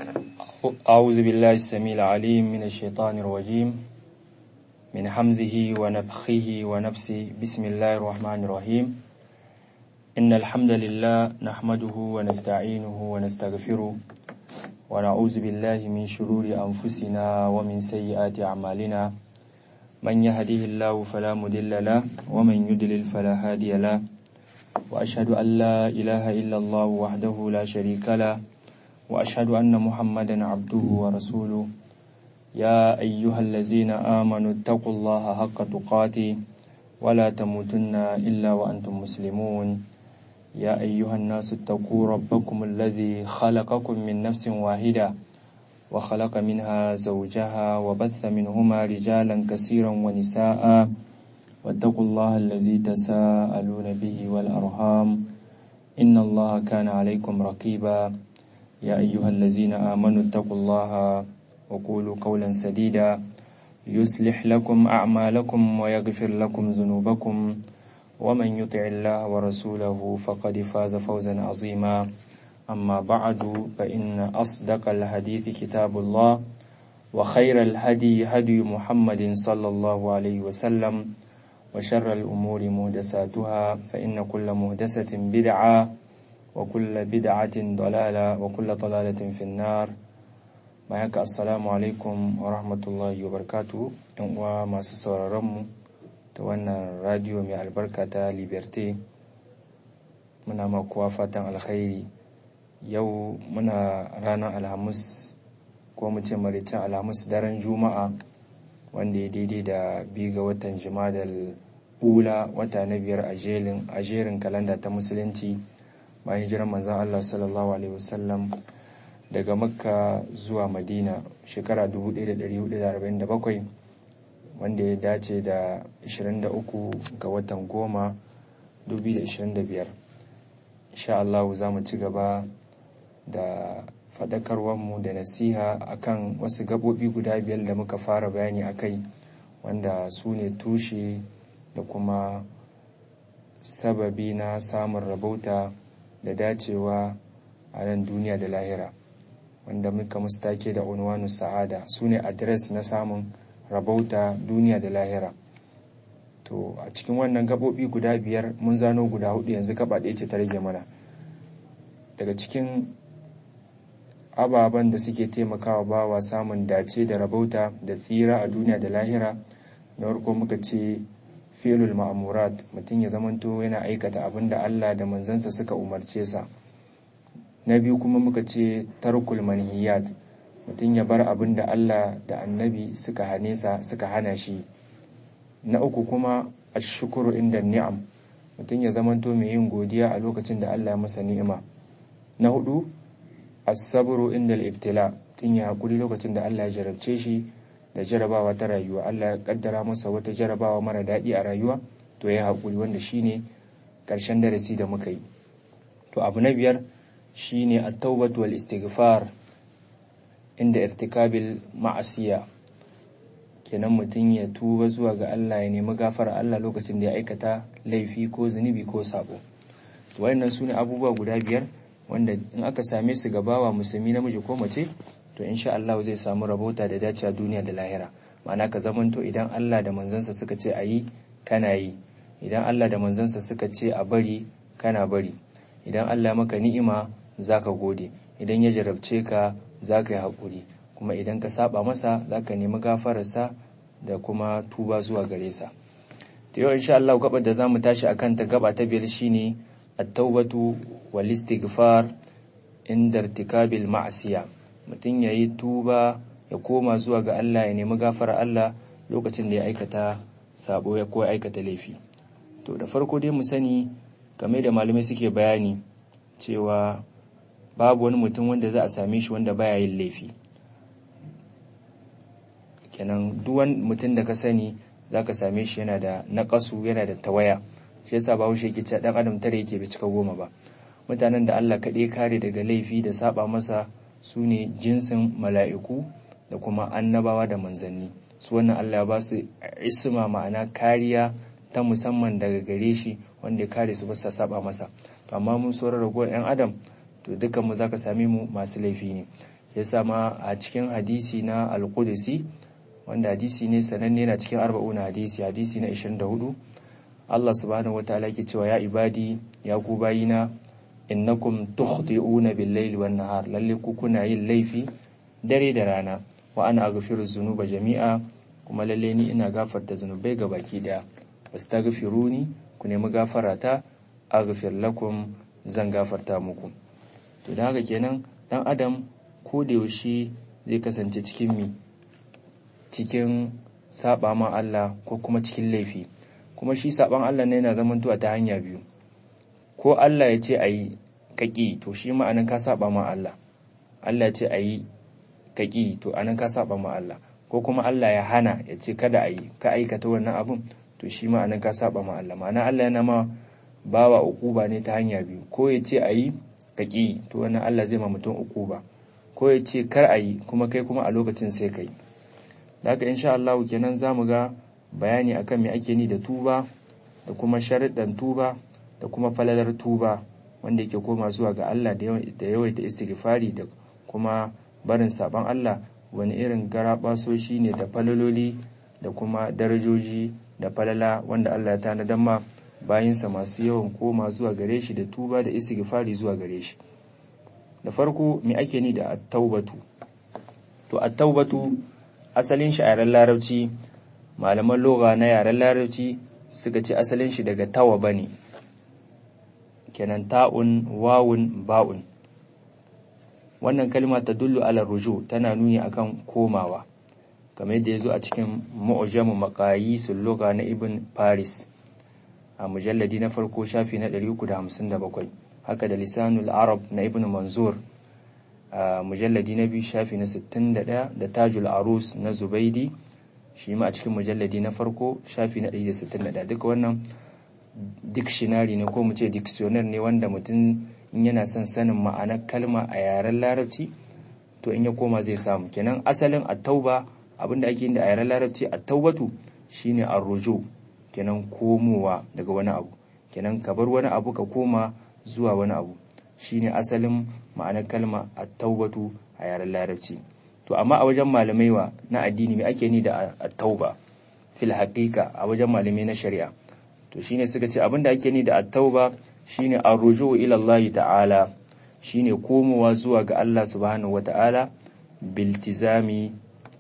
أعوذ بالله السميع العليم من الشيطان الرجيم من حمزه ونفخه ونفسه بسم الله الرحمن الرحيم إن الحمد لله نحمده ونستعينه ونستغفره ونعوذ بالله من شرور أنفسنا ومن سيئات أعمالنا من يهده الله فلا مضل له ومن يضلل فلا هادي له وأشهد أن لا إله إلا الله وحده لا شريك له وأشهد أن محمدا عبده ورسوله يا أيها الذين آمنوا اتقوا الله حق تقاته ولا تموتن إلا وأنتم مسلمون يا أيها الناس اتقوا ربكم الذي خلقكم من نفس واحدة وخلق منها زوجها وبث منهما رجالا كثيرا ونساء واتقوا الله الذي تساءلون به والأرحام إن الله كان عليكم رقيبا يا أيها الذين آمنوا اتقوا الله وقولوا قولا سديدا يصلح لكم أعمالكم ويغفر لكم ذنوبكم ومن يطع الله ورسوله فقد فاز فوزا عظيما أما بعد فإن أصدق الحديث كتاب الله وخير الهدي هدي محمد صلى الله عليه وسلم وشر الأمور مهدساتها فإن كل مهدسة بدعة وكل بدعة ضلالة وكل ضلالة في النار معك السلام عليكم ورحمة الله وبركاته وما سسوررم توانا راديو من البركة ليبرتي muna makuwa fatan alkhairi yau muna ranar alhamis ko mu ce maricin alhamis daren juma'a wanda ya daidai da biyu ga watan jimadal ula wata na biyar a jerin kalanda ta musulunci bayan jiran manzan Allah sallallahu alaihi wasallam daga makka zuwa madina shekara 1447 wanda ya dace da 23 ga watan goma 2025 insha Allah za mu ci gaba da faɗakarwarmu da nasiha akan wasu gaɓoɓi guda biyar da muka fara bayani a kai wanda su ne tushe da kuma sababi na samun rabauta da dacewa a nan duniya da lahira wanda muka mustake da unwanu sa'ada su ne adres na samun rabauta duniya da lahira to a cikin wannan gaɓoɓi guda biyar mun zano guda hudu yanzu gaba ɗaya ce ta rage mana daga cikin ababen da suke taimakawa bawa samun dace da rabauta da tsira a duniya da lahira na farko muka ce filul ma'amurat mutum ya zamanto yana aikata abin da Allah da manzansa suka umarce sa na biyu kuma muka ce tarkul manhiyat mutum ya bar abin da Allah da annabi suka hane sa suka hana shi na uku kuma ashukuru inda ni'am mutum ya zamanto mai yin godiya a lokacin da Allah ya masa ni'ima na hudu as-sabru inda al-ibtila tun ya hakuri lokacin da Allah ya jarabce shi da jarabawa ta rayuwa Allah ya kaddara masa wata jarabawa mara daɗi a rayuwa to ya hakuri wanda shine karshen darasi da muka yi to abu na biyar shine at-taubatu wal istighfar inda irtikabil ma'asiya kenan mutum ya tuba zuwa ga Allah ya nemi gafara Allah lokacin da ya aikata laifi ko zunubi ko sabo to wayannan sune abubuwa guda biyar wanda in aka same su gabawa musulmi namiji ko mace to insha Allah zai samu rabota da dace a duniya da lahira ma'ana ka zamanto idan Allah da manzansa suka ce a yi kana yi idan Allah da manzansa suka ce a bari kana bari idan Allah maka ni'ima zaka gode idan ya jarabce ka zaka yi haƙuri kuma idan ka saba masa zaka nemi gafararsa da kuma tuba zuwa gare sa to yau insha Allah gabar da zamu tashi akan ta gaba ta biyar shine at-taubatu wal istighfar inda irtikabil ma'asiya mutum yayi tuba ya koma zuwa ga Allah ya nemi gafara Allah lokacin da ya aikata sabo ya ko aikata laifi to da farko dai mu sani game da malamai suke bayani cewa babu wani mutum wanda za a same shi wanda baya yin laifi kenan duk wani mutum da ka sani zaka same shi yana da naƙasu yana da tawaya shi yasa ba haushe yake cewa dan adam tare yake bai cika goma ba mutanen da Allah kaɗai kare daga laifi da saba masa su ne jinsin mala'iku da kuma annabawa da manzanni su wannan Allah ya ba su isma ma'ana kariya ta musamman daga gare shi wanda ya kare su ba sa saba masa to amma mun sauran ragowar yan adam to dukkan mu zaka same mu masu laifi ne ya sama a cikin hadisi na al-qudsi wanda hadisi ne sananne na cikin arba'un hadisi hadisi na 24 Allah subhanahu wataala yake cewa ya ibadi ya ku bayina innakum tukhti'una bil-laili wan-nahar lalle ku kuna yin laifi dare da rana wa ana aghfiru dhunuba jami'a kuma lalle ni ina gafarta zunubai ga baki daya wastaghfiruni ku nemi gafarata aghfir lakum zan gafarta muku to dan haka kenan dan adam ko da yaushe zai kasance cikin mi cikin saba ma Allah ko kuma cikin laifi kuma shi saban Allah ne yana zamantowa ta hanya biyu ko Allah ya ce ayi kaki to shi ma'anan ka saba ma Allah Allah ya ce ayi kaki to anan ka saba ma Allah ko kuma Allah ya hana ya ce kada ayi ka aikata wannan abun to shi ma'anan ka saba ma Allah ma'ana Allah yana ma bawa ukuba ne ta hanya biyu ko ya ce ayi kaki to wannan Allah zai ma mutum ukuba ko ya ce kar ayi kuma kai kuma a lokacin sai kai daga insha Allah kenan zamu ga bayani akan me ake ni da tuba da kuma sharuɗan tuba da kuma falalar tuba wanda yake koma zuwa ga Allah da yawaita istighfari da kuma barin saban Allah wani irin garabasoshi ne da falaloli da kuma darajoji da falala wanda Allah ya tanadar ma bayinsa masu yawan koma zuwa gare shi da tuba da istighfari zuwa gare shi da farko me ake ni da at-taubatu to at-taubatu asalin shi a yaren larabci malaman lugha na yaren larabci suka ce asalin shi daga tawaba ne kenan ta'un wawun ba'un wannan kalma ta dullu ala ruju tana nuni akan komawa kamar yadda ya zo a cikin mu'jamu maqayisul lugha na ibn faris a mujalladi na farko shafi na 357 haka da lisanul arab na ibn manzur a mujalladi na biyu shafi na 61 da tajul arus na zubaidi shi ma a cikin mujalladi na farko shafi na 161 duka wannan dictionary ne ko mu ce dictionary ne wanda mutum in yana son sanin ma'anar kalma a yaren larabci to in ya koma zai samu kenan asalin at-tauba abinda ake yin da a yaren larabci at-taubatu shine ar-ruju kenan komowa daga wani abu kenan ka bar wani abu ka koma zuwa wani abu shine asalin ma'anar kalma at-taubatu a yaren larabci to amma a wajen malamai wa na addini me ake ni da at-tauba fil haqiqa a wajen malamai na shari'a to shine suka ce abinda ake ni da at-tauba shine ar-ruju' ila Allah ta'ala shine komowa zuwa ga Allah subhanahu wata'ala biltizami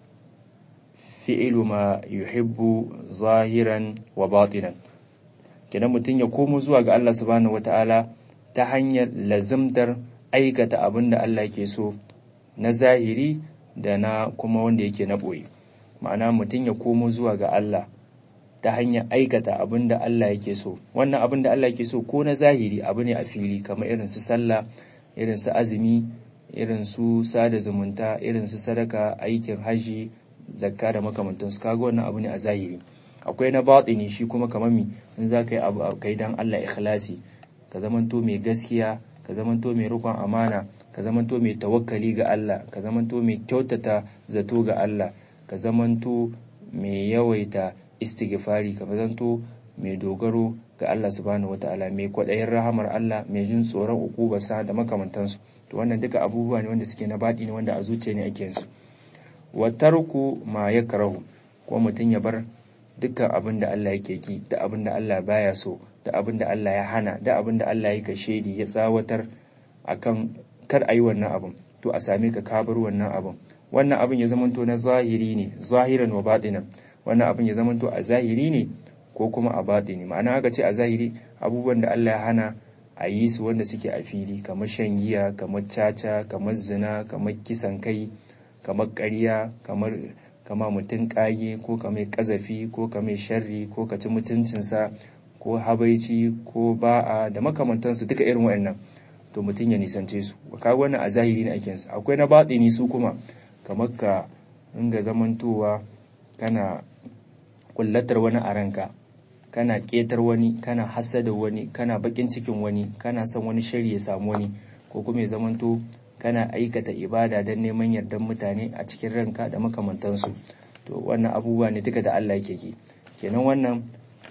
fi'lu ma yuhibbu zahiran wa batinan kenan mutum ya komo zuwa ga Allah subhanahu wata'ala ta hanyar lazimtar aikata abin da Allah ke so na zahiri da na kuma wanda yake na ɓoye ma'ana mutum ya komo zuwa ga Allah ta hanyar aikata abin da Allah yake so wannan abin da Allah yake so ko na zahiri abu ne a fili kamar irin su sallah irin su azumi irin su sada zumunta irin su sadaka aikin haji zakka da makamantansu kaga wannan abu ne a zahiri akwai na batini shi kuma kamar mi in za ka yi abu kai dan Allah ikhlasi ka zamanto mai gaskiya ka zamanto mai rukun amana ka zamanto mai tawakkali ga Allah ka zamanto mai kyautata zato ga Allah ka zamanto mai yawaita istighfari ka zanto mai dogaro ga Allah subhanahu wataala mai kwaɗayin rahamar Allah mai jin tsoron ukubarsa da makamantansu to wannan duka abubuwa ne wanda suke na baɗi ne wanda a zuciya ne ake su wa tarku ma yakrahu ko mutum ya bar dukkan abin da Allah yake ki da abin da Allah baya so da abin da Allah ya hana da abin da Allah ya kashedi ya tsawatar akan kar a yi wannan abin to a same ka kabar wannan abin wannan abin ya zamanto na zahiri ne zahiran wa batinan wannan abin ya zamanto a zahiri ne ko kuma a batini ma'ana aka ce a zahiri abubuwan da Allah ya hana a yi su wanda suke a fili kamar shan giya kamar caca kamar zina kamar kisan kai kamar ƙarya kamar kama mutum ƙage ko ka mai ƙazafi ko ka mai sharri ko ka ci mutuncinsa ko habaici ko ba'a da makamantansu duka irin waɗannan to mutum ya nisance su ka wannan a zahiri ne ake akwai na batini su kuma kamar ka ringa zamantowa kana kullatar wani a ranka kana ƙetar wani kana hasada wani kana bakin cikin wani kana son wani shari ya samu wani ko kuma ya zamanto kana aikata ibada don neman yardan mutane a cikin ranka da makamantansu to wannan abubuwa ne duka da Allah yake ki kenan wannan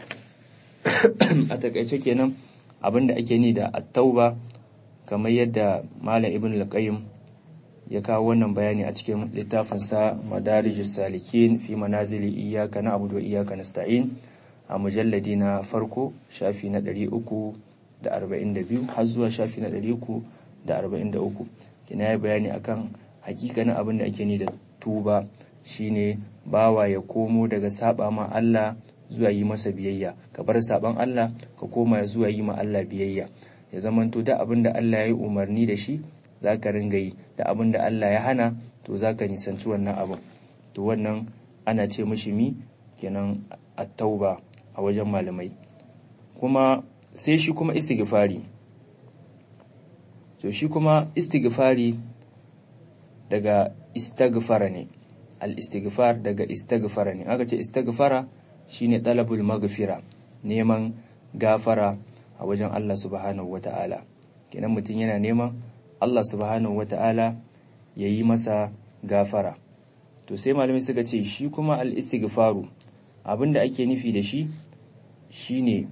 a takaice kenan abin da ake ni da at-tauba kamar yadda malam ibn al-qayyim ya kawo wannan bayani a cikin littafinsa madarijus salikin fi manazili iyyaka na'budu wa iyyaka nasta'in a mujalladi na farko shafi na 342 har zuwa shafi na 343 kina yi bayani akan hakikanin abin da ake ni da tuba shine bawa ya komo daga saba ma Allah zuwa yi masa biyayya ka bar saban Allah ka koma zuwa yi ma Allah biyayya ya zamanto da abin da Allah ya yi umarni da shi za ka ringa yi da abin da Allah ya hana to za ka nisanci wannan abin to wannan ana ce mishi mi kenan at-tauba a wajen malamai kuma sai shi kuma istighfari to shi kuma istighfari daga istaghfara ne al-istighfar daga istaghfara ne aka ce istaghfara shine talabul maghfira neman gafara a wajen Allah subhanahu wata'ala kenan mutum yana neman Allah subhanahu wata'ala ya yi masa gafara to sai malamai suka ce shi kuma al-istighfaru abinda ake nufi da shi shine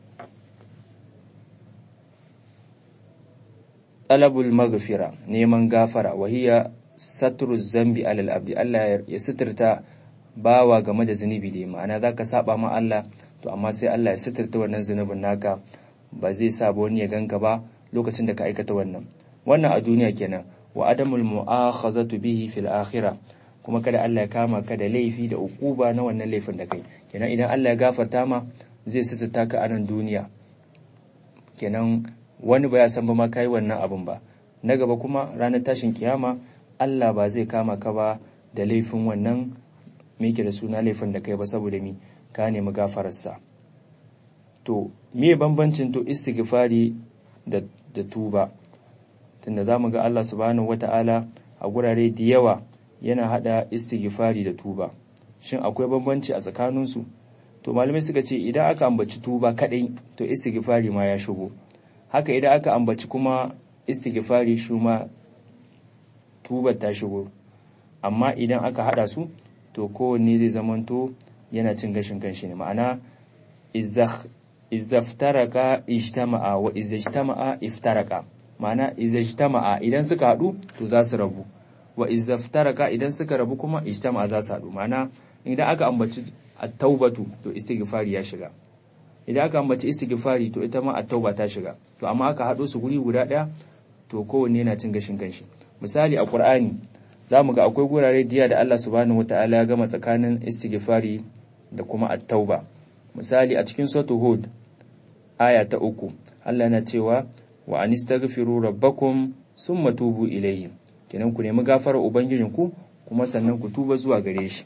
talabul maghfira neman gafara wahiya satru zambi alal abdi Allah ya suturta bawa game da zunubi da ma'ana zaka saba ma Allah to amma sai Allah ya suturta wannan zunubin naka ba zai sa ba wani ya ganka ba lokacin da ka aikata wannan wannan a duniya kenan wa adamul mu'akhazatu bihi fil akhirah kuma kada Allah ya kama ka da laifi da ukuba na wannan laifin da kai kenan idan Allah ya gafarta ma zai sissata ka a nan duniya kenan wani ba ya san ba ma kai wannan abin ba na gaba kuma ranar tashin kiyama Allah ba zai kama ka ba da laifin wannan me da suna laifin da kai ba saboda mi ka nemi gafararsa to me bambancin to istighfari da da tuba tunda zamu ga Allah subhanahu wata'ala a gurare da yawa yana hada istighfari da tuba shin akwai bambanci a tsakaninsu to malamai suka ce idan aka ambaci tuba kadai to istighfari ma ya shigo haka idan aka ambaci kuma istighfari shi ma tubar ta shigo amma idan aka hada su to kowanne zai zamanto yana cin gashin kanshi ne ma'ana izaftaraka ijtama'a wa izajtama'a iftaraka ma'ana izajtama'a idan suka hadu to za su rabu wa izaftaraka idan suka rabu kuma ijtama'a za su hadu ma'ana idan aka ambaci at-taubatu to istighfari ya shiga idan aka ambaci istighfari to ita ma at-tauba ta shiga to amma aka hado su guri guda daya to kowanne yana cin gashin kanshi misali a Qur'ani zamu ga akwai gurare diya da Allah subhanahu wataala ya gama tsakanin istighfari da kuma at-tauba misali a cikin suratul hud aya ta uku Allah yana cewa wa anistaghfiru rabbakum summa tubu ilayhi kenan ku nemi gafarar ubangijinku kuma sannan ku tuba zuwa gare shi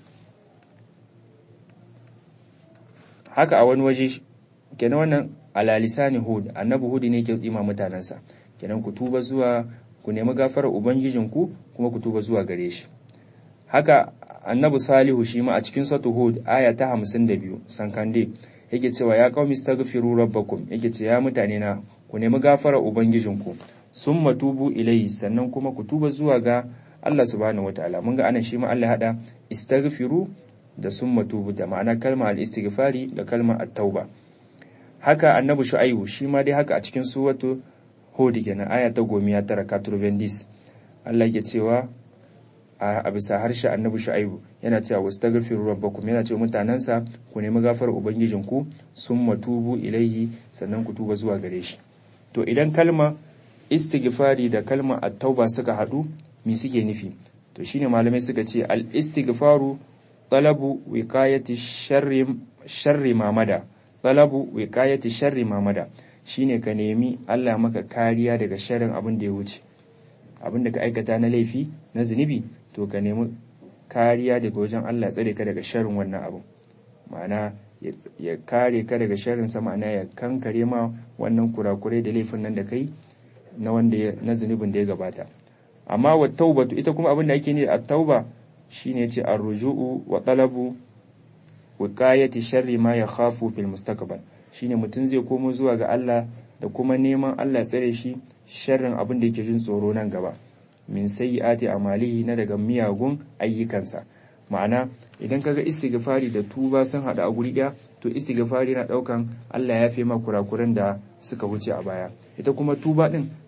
haka a wani waje kenan wannan ala lisani hud annabi hud ne ke tsima mutanansa kenan ku tuba zuwa ku nemi gafarar ubangijinku kuma ku tuba zuwa gare shi haka annabi salihu shi ma a cikin suratul hud aya ta 52 sankande yake cewa ya qaumi astaghfiru rabbakum yake ce ya mutane na ku nemi gafarar ubangijinku summa tubu ilayhi sannan kuma ku tuba zuwa ga Allah subhanahu wataala mun ga anan shi ma Allah hada istaghfiru da summa tubu da ma'ana kalma al-istighfari da kalma at-tauba haka annabi shu'aibu shi ma dai haka a cikin suratu hud kenan aya ta gomiya tara katurvendis Allah yake cewa a bisa harshe annabi shu'aibu yana cewa wastaghfiru rabbakum yana cewa mutanansa ku nemi gafar ubangijinku summa tubu ilaihi sannan ku tuba zuwa gare shi to idan kalma istighfari da kalma at-tauba suka hadu me suke nufi to shine malamai suka ce al-istighfaru talabu wiqayati sharri sharri mamada talabu wiqayati sharri mamada shine ka nemi Allah maka kariya daga sharrin abin da ya wuce abin da ka aikata na laifi na zunubi to ka nemi kariya daga wajen Allah tsare ka daga sharrin wannan abu ma'ana ya kare ka daga sharrin sa ma'ana ya kankare ma wannan kurakurai da laifin nan da kai na wanda na zunubin da ya gabata amma wa taubatu ita kuma abin da ake ne a tauba shine ce ar-ruju'u wa talabu wiqayati sharri ma yakhafu fil mustaqbal shine mutum zai komo zuwa ga Allah da kuma neman Allah ya tsare shi sharrin abin da yake jin tsoro nan gaba min sayyiati amalihi na daga miyagun ayyukansa ma'ana idan kaga istighfari da tuba sun hada a guri daya to istighfari na daukan Allah ya fi ma kurakuran da suka wuce a baya ita kuma tuba din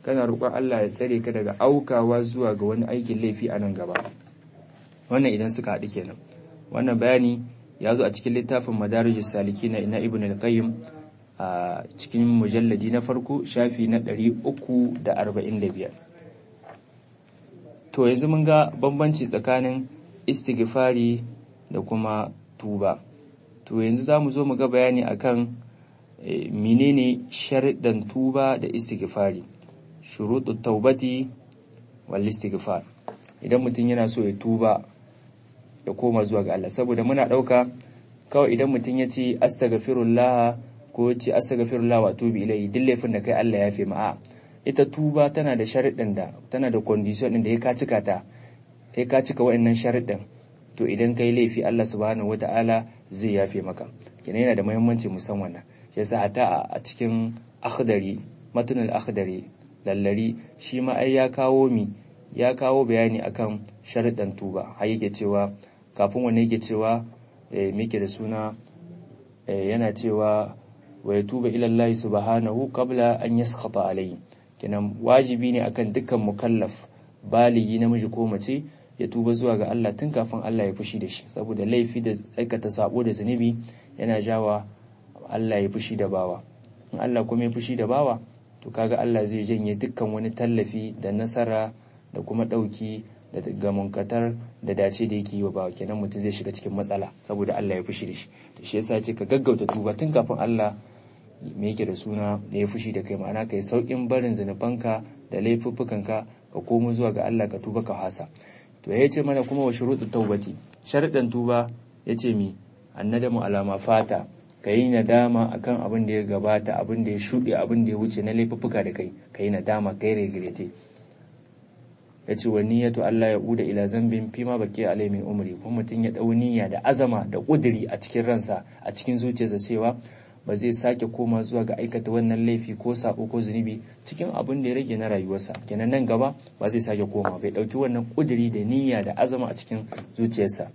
kana roƙon Allah ya tsare ka daga aukawa zuwa ga wani aikin laifi a nan gaba wannan idan suka haɗu kenan wannan bayani ya zo a cikin littafin madarijus saliki na ina ibn al-qayyim a cikin mujalladi na farko shafi na 345 to yanzu mun ga bambanci tsakanin istighfari da kuma tuba to yanzu za mu zo mu ga bayani akan menene sharɗan tuba da istighfari shuruɗu taubati wal istighfar idan mutum yana so ya tuba ya koma zuwa ga Allah saboda muna ɗauka kawai idan mutum ya ce astaghfirullah ko ya ce astaghfirullah wa tubi ilayhi duk laifin da kai Allah ya fi ma'a ita tuba tana da sharuɗin da tana da condition din da ya ka cika ta sai ka cika wa'annan sharuɗin to idan kai laifi Allah subhanahu wata'ala zai yafe maka kenan yana da muhimmanci musamman wannan shi yasa hatta a cikin akhdari matunul akhdari lallari shi ma ai ya kawo mi ya kawo bayani akan sharuɗan tuba har yake cewa kafin wanne yake cewa muke da suna yana cewa wa yatuba ila Allah subhanahu qabla an yaskhata alayhi kenan wajibi ne akan dukkan mukallaf baligi namiji ko mace ya tuba zuwa ga Allah tun kafin Allah ya fushi da shi saboda laifi da aikata sabo da zunubi yana jawa Allah ya fushi da bawa in Allah kuma ya fushi da bawa to kaga Allah zai janye dukkan wani tallafi da nasara da kuma ɗauki da gamunkatar da dace da yake yi wa bawa kenan mutum zai shiga cikin matsala saboda Allah ya fushi da shi to shi yasa ce ka gaggauta tuba tun kafin Allah me yake da suna da ya fushi da kai ma'ana kai saukin barin zunubanka da laifuffukanka ka komo zuwa ga Allah ka tuba ka hasa to ya ce mana kuma wa shuruɗu taubati sharaɗin tuba ya ce mi annadamu alama fata ka yi nadama akan abin da ya gabata abin da ya shuɗe abin da ya wuce na laifuffuka da kai ka yi nadama kai regrete ya ce wa niyyatu Allah ya uda ila zambin fi ma baki alai min umri kuma mutum ya dau niyya da azama da kuduri a cikin ransa a cikin zuciyarsa cewa ba zai sake koma zuwa ga aikata wannan laifi ko sabo ko zunubi cikin abin da ya rage na rayuwarsa kenan nan gaba ba zai sake koma bai dauki wannan kuduri da niyya da azama a cikin zuciyarsa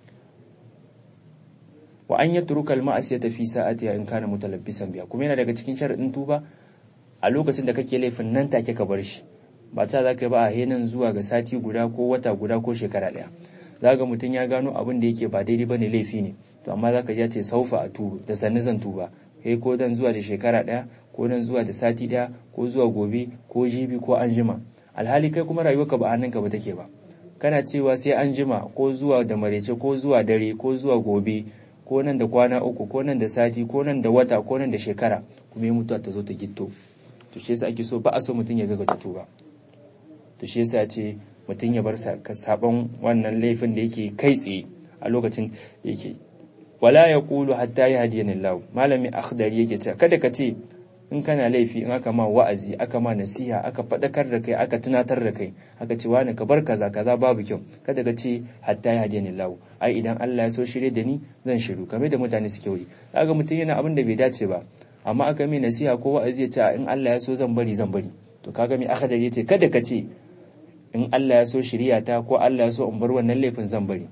wa an yatruka al-ma'asiyata fi sa'ati in kana mutalabbisan biya kuma yana daga cikin sharadin tuba a lokacin da kake laifin nan take ka bar shi ba ta za ka yi ba a henan zuwa ga sati guda ko wata guda ko shekara ɗaya za ga mutum ya gano abin da yake ba daidai ba ne laifi ne to amma za ka ja ce saufa a tubu da sannu zan tuba kai ko dan zuwa da shekara ɗaya ko dan zuwa da sati ɗaya ko zuwa gobe ko jibi ko an jima alhali kai kuma rayuwarka ba hannunka ba take ba kana cewa sai an jima ko zuwa da marece ko zuwa dare ko zuwa gobe ko nan da kwana uku ko nan da sati ko nan da wata ko nan da shekara kuma ya mutuwa ta zo ta gitto to shi yasa ake so ba a so mutum ya ga tuba to shi yasa ce mutum ya bar sabon wannan laifin da yake kai tsaye a lokacin da yake wala ya kulu hatta ya hadiyan Allah malami akhdari yake cewa kada ka ce in kana laifi in aka ma wa'azi aka ma nasiha aka fadakar da kai aka tunatar da kai aka ce wani ka bar kaza kaza babu kyau kada ka ce hatta ya hadiyan Allah ai idan Allah ya so shirye da ni zan shiru kamar da mutane suke wuri kaga mutum yana abin da bai dace ba amma aka mai nasiha ko wa'azi ya ce in Allah ya so zan bari zan bari to kaga mai akhdari yace kada ka ce in Allah ya so shirya ta ko Allah ya so in bar wannan laifin zan bari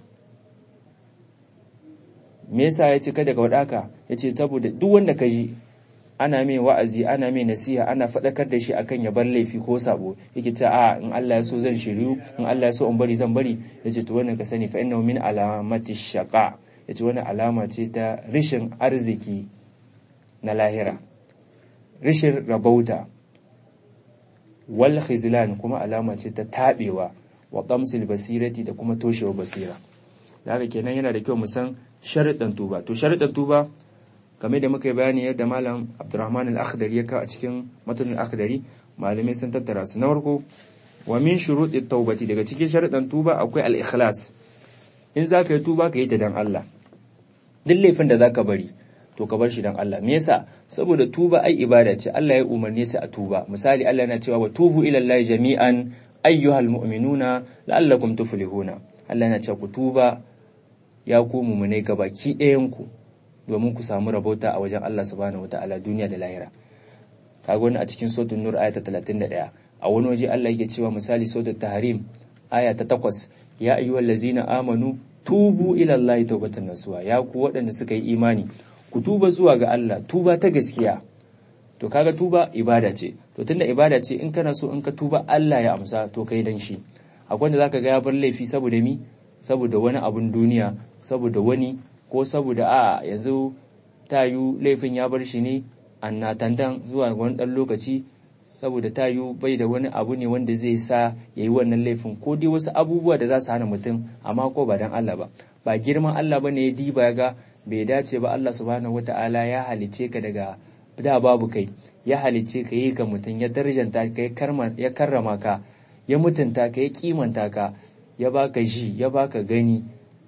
me yasa ya ce kada ka wadaka ya ce saboda duk wanda ka ji ana mai wa'azi ana mai nasiha ana faɗakar da shi akan ya bar laifi ko sabo yake ta a in Allah ya so zan shiryu in Allah ya so in bari zan bari ya ce to wannan ka sani fa innahu min alamati shaqa ya ce wannan alama ce ta rishin arziki na lahira rishin rabauta wal khizlan kuma alama ce ta tabewa wa qamsil basirati da kuma toshewa basira haka kenan yana da kyau mu san sharuɗan tuba to sharuɗan tuba game da muka yi bayani yadda malam Abdurrahman al-Akhdari ya kawo a cikin matan al-Akhdari malamai sun tattara su na farko wa min shuruɗi taubati daga cikin sharuɗan tuba akwai al-ikhlas in zaka yi tuba ka yi ta dan Allah duk laifin da zaka bari to ka bar shi dan Allah me yasa saboda tuba ai ibada ce Allah ya umarni ce a tuba misali Allah yana cewa wa tubu ila Allah jami'an ayyuhal mu'minuna la'allakum tuflihuna Allah yana cewa ku tuba ya ku mu'minai gabaki ɗayan ku domin ku samu rabauta a wajen Allah subhanahu wataala duniya da lahira kaga wani a cikin suratul nur aya ta 31 a wani waje Allah yake cewa misali suratul tahrim aya ta 8 ya ayyuhallazina amanu tubu ila Allah tawbatan nasuha ya ku waɗanda suka yi imani ku tuba zuwa ga Allah tuba ta gaskiya to kaga tuba ibada ce to tunda ibada ce in kana so in ka tuba Allah ya amsa to kai dan shi akwai wanda zaka ga ya bar laifi saboda mi saboda wani abun duniya saboda wani ko saboda a yanzu tayu laifin ya bar shi ne annatandan zuwa wani dan lokaci saboda tayu bai da wani abu ne wanda zai sa ya yi wannan laifin ko dai wasu abubuwa da za su hana mutum amma ko ba dan Allah ba ba girman Allah ba ne ya diba ya ga bai dace ba Allah subhanahu wata'ala ya halice ka daga da babu kai ya halice ka yi ka mutum ya darjanta ka ya karrama ka ya mutunta ka ya kimanta ka ya baka ji ya baka gani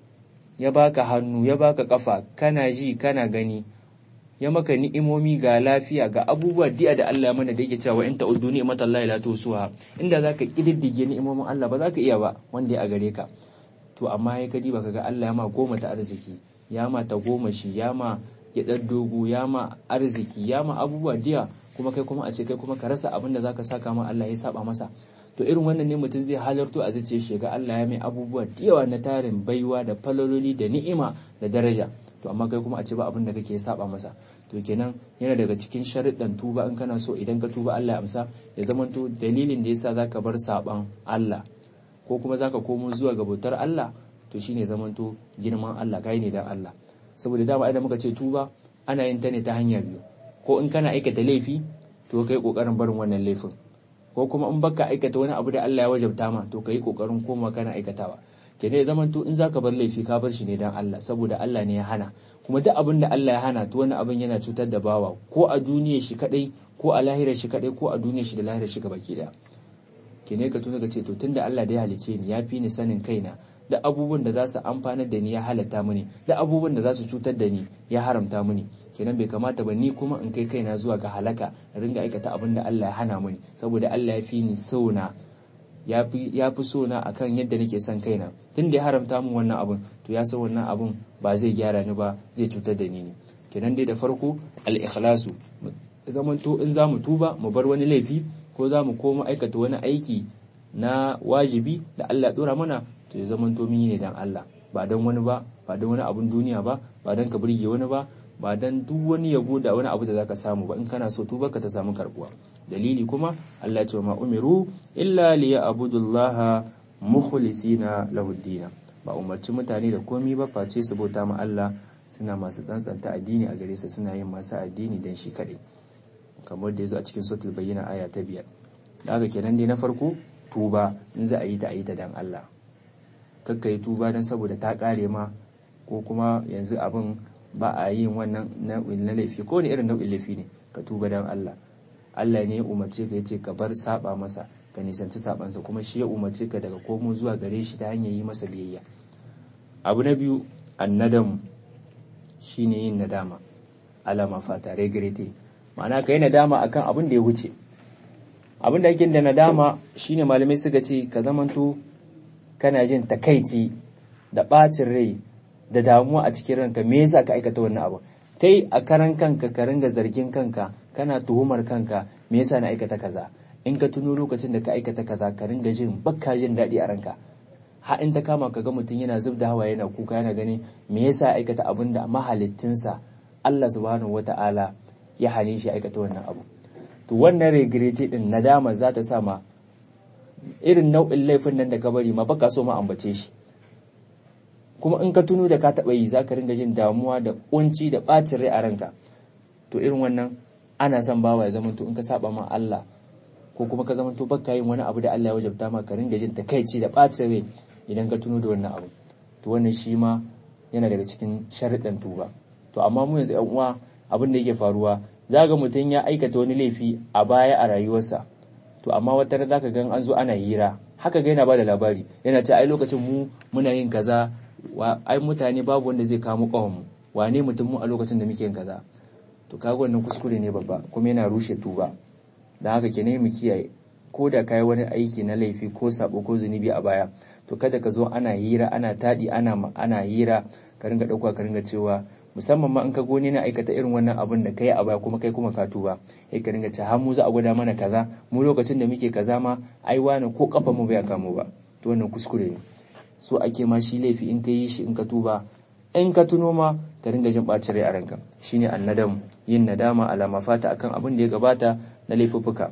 ya baka hannu ya baka kafa kana ji kana gani ya maka ni'imomi ga lafiya ga abubuwa diya da Allah mana da yake cewa in ta'uddu ni'matallahi la tusuha inda zaka kididdige ni'imomin Allah ba zaka iya ba wanda ya gare ka to amma ya kadi baka ga Allah ya ma goma ta arziki ya ma ta goma shi ya ma gyaɗar dogo ya ma arziki ya ma abubuwa diya kuma kai kuma a ce kai kuma ka rasa abin da zaka saka ma Allah ya saba masa to irin wannan ne mutum zai halarto a zuciyar shi ga Allah ya mai abubuwa diyawa na tarin baiwa da falololi da ni'ima da daraja to amma kai kuma a ce ba abin da kake saba masa to kenan yana daga cikin sharuɗan tuba in kana so idan ka tuba Allah ya amsa ya zamanto dalilin da yasa zaka bar saban Allah ko kuma zaka komo zuwa ga bautar Allah to shine zamanto girman Allah kai ne dan Allah saboda dama idan muka ce tuba ana yin ta ne ta hanya biyu ko in kana aikata laifi to kai kokarin barin wannan laifin ko kuma in baka aikata wani abu da Allah ya wajabta ma to kai kokarin koma kana aikatawa kenan ya zamanto in zaka bar laifi ka bar shi ne dan Allah saboda Allah ne ya hana kuma duk abin da Allah ya hana to wani abin yana cutar da bawa ko a duniyar shi kadai ko a lahirar shi kadai ko a duniyar shi da lahirar shi baki daya kenan ka tuna ka ce to tunda Allah da ya halice ni ya fi ni sanin kaina da abubuwan da za su amfanar da ni ya halatta mini da abubuwan da za su cutar da ni ya haramta mini kenan bai kamata ba ni kuma in kai kaina zuwa ga halaka ringa aikata abin da Allah ya hana mini saboda Allah ya fi ni sauna ya fi so na akan yadda nake son kaina tun da ya haramta min wannan abun to ya san wannan abun ba zai gyara ni ba zai cutar da ni ne kenan dai da farko al-ikhlasu zamanto in za mu tuba mu bar wani laifi ko za mu koma aikata wani aiki na wajibi da Allah dora mana to ya zamanto mun yi ne dan Allah ba dan wani ba ba dan wani abun duniya ba ba dan ka burge wani ba ba dan duk wani yabo da wani abu da zaka samu ba in kana so tuba ka ta samu karbuwa dalili kuma Allah ya ce ma umiru illa liya'budullaha mukhlisina lahu dina ba umarci mutane da komai ba face su bauta ma Allah suna masu tsantsanta addini a gare su suna yin masu addini dan shi kadai kamar da yazo a cikin suratul bayyina aya ta biyar daga kenan dai na farko tuba in za a yi ta a yi ta dan Allah kakka yi tuba dan saboda ta kare ma ko kuma yanzu abin ba a yin wannan nau'in na laifi ko ne irin nau'in laifi ne ka tuba dan Allah Allah ne ya umarce ka yace ka bar saba masa ka nisanci sabansa kuma shi ya umarce ka daga komo zuwa gare shi ta hanyar yi masa biyayya abu na biyu annadam shine yin nadama alama fata regrete ma'ana ka yi nadama akan abin da ya wuce abin da yake da nadama shine malamai suka ce ka zamanto kana jin takaici da bacin rai da damuwa a cikin ranka me yasa ka aikata wannan abu kai a karan kanka ka ringa zargin kanka kana tuhumar kanka me yasa na aikata kaza in ka tuno lokacin da ka aikata kaza ka ringa jin bakka jin daɗi a ranka ha in ta kama ka ga mutum yana zub da hawa yana kuka yana gani me yasa aikata abin da mahalittinsa Allah subhanahu wata'ala ya hane shi aikata wannan abu to wannan regrete din nadama za ta sa ma irin nau'in laifin nan da ka bari ma baka so ma ambace shi kuma in ka tuno da ka taɓa yi za ka ringa jin damuwa da kunci da ɓacin rai a ranka to irin wannan ana son bawa ya zamanto in ka saba ma Allah ko kuma ka zamanto baka yin wani abu da Allah ya wajabta ma ka ringa jin takaici da ɓacin rai idan ka tuno da wannan abu to wannan shi ma yana daga cikin sharuɗan tuba to amma mu yanzu yan uwa abin da yake faruwa za ga mutum ya aikata wani laifi a baya a rayuwarsa to amma wata ran zaka ga an zo ana hira haka ga yana bada labari yana ce ai lokacin mu muna yin kaza ai mutane babu wanda zai kamo kawon mu wane mutum mu a lokacin da muke yin kaza to kaga wannan kuskure ne babba kuma yana rushe tuba dan haka kenan mu kiyaye ko da kai wani aiki na laifi ko sabo ko zunubi a baya to kada ka zo ana hira ana tadi ana ana hira ka ringa dauka ka ringa cewa musamman ma in ka goni na aikata irin wannan abin da kai a baya kuma kai kuma ka tuba sai ka ringa ce har mu za a gwada mana kaza mu lokacin da muke kaza ma ai wani ko kafa mu bai kamo ba to wannan kuskure ne so ake ma shi laifi in ka yi shi in ka tuba in ka tuno ma ka ringa jin ɓacin rai a ranka shine annadam yin nadama alama fata akan abin da ya gabata na laifuffuka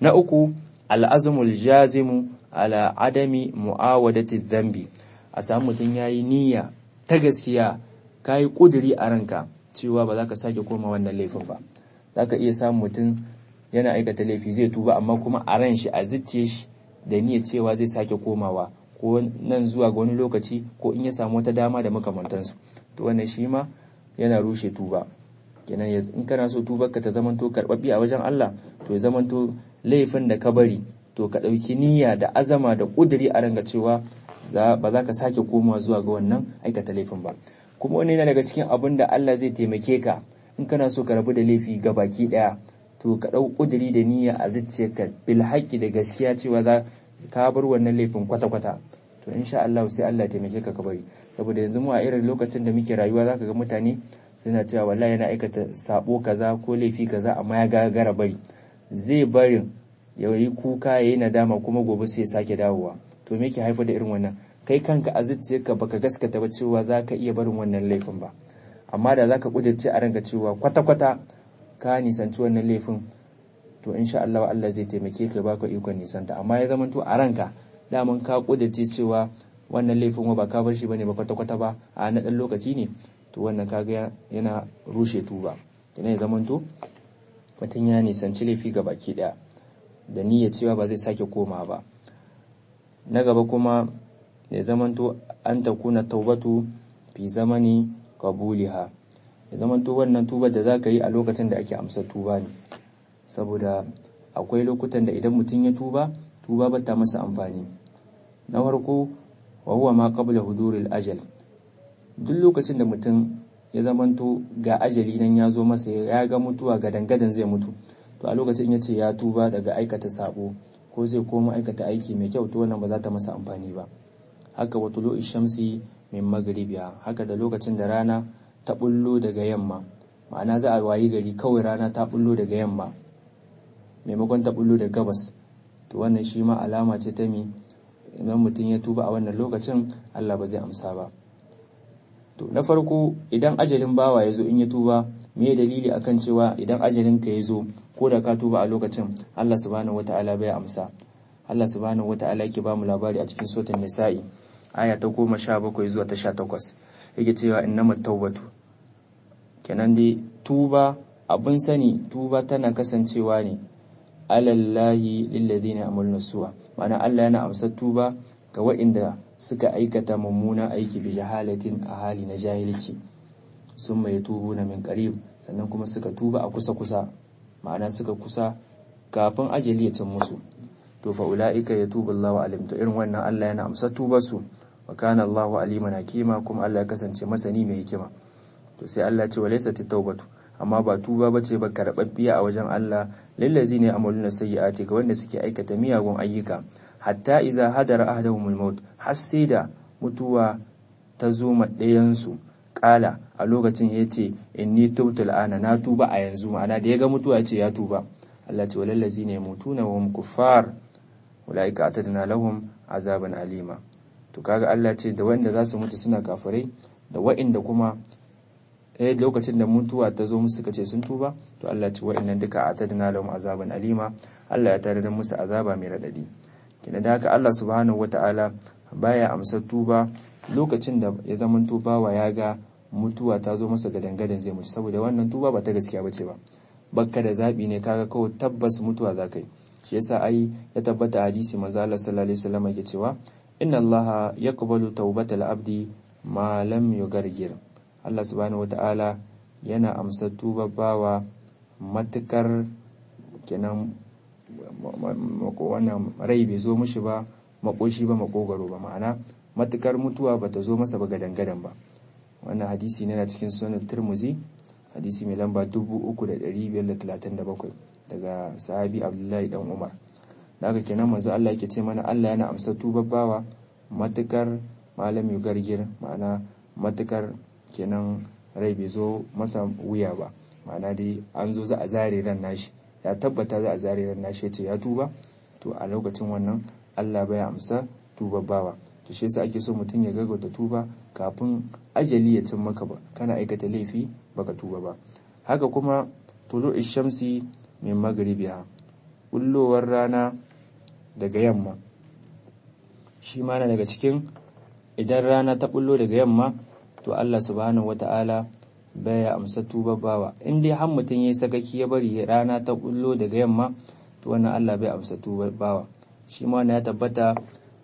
na uku al'azmul jazimu ala adami mu'awadati dhanbi a samu mutum yayi niyya ta gaskiya kayi kuduri a ranka cewa ba za ka sake koma wannan laifin ba za ka iya samun mutum yana aikata laifi zai tuba amma kuma a ran shi a zuciye shi da niyyar cewa zai sake komawa ko nan zuwa ga wani lokaci ko in ya samu wata dama da makamantansu to wannan shi ma yana rushe tuba kenan in kana so tubarka ta zamanto karɓaɓɓi a wajen Allah to ya zamanto laifin da ka bari to ka ɗauki niyya da azama da ƙuduri a ranga cewa ba za ka sake komawa zuwa ga wannan aikata laifin ba kuma wani yana daga cikin abin da Allah zai taimake ka in kana so ka rabu da laifi ga baki ɗaya to ka ɗau ƙuduri da niyya a zuciyarka bil haƙƙi da gaskiya cewa za ka bar wannan laifin kwata-kwata to insha Allah sai Allah taimake ka ka bari saboda yanzu mu a irin lokacin da muke rayuwa zaka ga mutane suna cewa wallahi yana aikata sabo kaza ko laifi kaza amma ya gagara bari zai barin ya yi kuka ya yi nadama kuma gobe sai ya sake dawowa to me ke haifar da irin wannan kai kanka a zuciyarka baka gaskata ba cewa za ka iya barin wannan laifin ba amma da za ka kudurce a ranka cewa kwata-kwata ka nisanci wannan laifin to insha Allah Allah zai taimake ka baka ikon nisanta amma ya zama to a ranka daman ka kudurce cewa wannan laifin ba ka bar shi bane ba kwata-kwata ba a na dan lokaci ne to wannan kaga yana rushe tuba kenan ya zama to mutum ya nisanci laifi ga baki daya da niyyar cewa ba zai sake koma ba na gaba kuma ya zamanto an takuna taubatu fi zamani qabuliha ya zamanto wannan tubar da zaka yi a lokacin da ake amsa tuba ne saboda akwai lokutan da idan mutum ya tuba tuba ba ta masa amfani na farko wa huwa ma qabla huduril ajal duk lokacin da mutum ya zamanto ga ajali nan ya zo masa ya ga mutuwa ga dangadan zai mutu to a lokacin ya ce ya tuba daga aikata sabo ko zai koma aikata aiki mai kyau to wannan ba za ta masa amfani ba haka wa tulu shamsi min magribiya haka da lokacin da rana ta bullo daga yamma ma'ana za a wayi gari kawai rana ta bullo daga yamma maimakon ta bullo da gabas to wannan shi ma alama ce ta mi idan mutum ya tuba a wannan lokacin Allah ba zai amsa ba to na farko idan ajalin bawa ya zo in ya tuba me dalili akan cewa idan ajalin ka ya zo ko da ka tuba a lokacin Allah subhanahu wata'ala bai amsa Allah subhanahu wata'ala yake ba mu labari a cikin suratul nisa'i aya ta goma sha bakwai zuwa ta sha takwas yake cewa innamat tawbatu kenan dai tuba abin sani tuba tana kasancewa ne alallahi lilladheena amalna su'a ma'ana Allah yana amsa tuba ga waɗanda suka aikata mummunan aiki bi jahalatin a hali na jahilci sun mai tubu na min qarib sannan kuma suka tuba a kusa kusa ma'ana suka kusa kafin ajali ya cin musu to fa ulaika yatubu Allahu alim to irin wannan Allah yana amsa tubar su wa kana Allahu aliman hakima kuma Allah ya kasance masani mai hikima to sai Allah ce walaysa tawbatu amma ba tuba bace ba karbabbiya a wajen Allah lillazina amaluna sayyi'ati ga wanda suke aikata miyagun ayyuka hatta iza hadara ahdahumul maut har sai da mutuwa ta zo ma ɗayan su kala a lokacin yace inni tubtul ana na tuba a yanzu ma'ana da ya ga mutuwa yace ya tuba Allah ce walal ladzina yamutuna wa hum kuffar ulaika atadna lahum azaban alima to kaga Allah ce da wanda za su mutu suna kafirai da wa'inda kuma eh lokacin da mutuwa ta zo musu suka ce sun tuba to Allah ce wa'innan duka atadna lahum azaban alima Allah ya tare da musu azaba mai radadi kina da haka Allah subhanahu wataala baya amsa tuba lokacin da ya zama tubawa ya ga mutuwa ta zo masa gadangadan zai mutu saboda wannan tuba ba ta gaskiya bace ba bakka da zabi ne kaga kawai tabbas mutuwa za ka yi shi yasa ai ya tabbata hadisi manzo Allah sallallahu alaihi wasallam yake cewa inna Allah yaqbalu tawbatal abdi ma lam yugargir Allah subhanahu wataala yana amsa tuba bawa matukar kenan wannan rai bai zo mishi ba makoshi ba makogaro ba ma'ana matukar mutuwa bata zo masa ba gadan ba wannan hadisi ne na cikin sunan turmuzi hadisi mai lamba 3537 daga sahabi abdullahi dan umar da haka kenan manzo Allah yake ce mana Allah yana amsa tubar bawa matukar malam gargir ma'ana matukar kenan rai bai zo masa wuya ba ma'ana dai an zo za a zare ran nashi ya tabbata za a zare ran nashi ce ya tuba to a lokacin wannan Allah bai amsa tubar bawa to shi yasa ake so mutum ya gaggauta tuba kafin ajali ya cin maka ba kana aikata laifi baka tuba ba haka kuma tulu shamsi min magribiha bullowar rana daga yamma shi ma na daga cikin idan rana ta bullo daga yamma to Allah subhanahu wata'ala baya amsa tuba bawa in dai har mutum yayi sakaki ya bari rana ta bullo daga yamma to wannan Allah bai amsa tuba bawa shi ma ya tabbata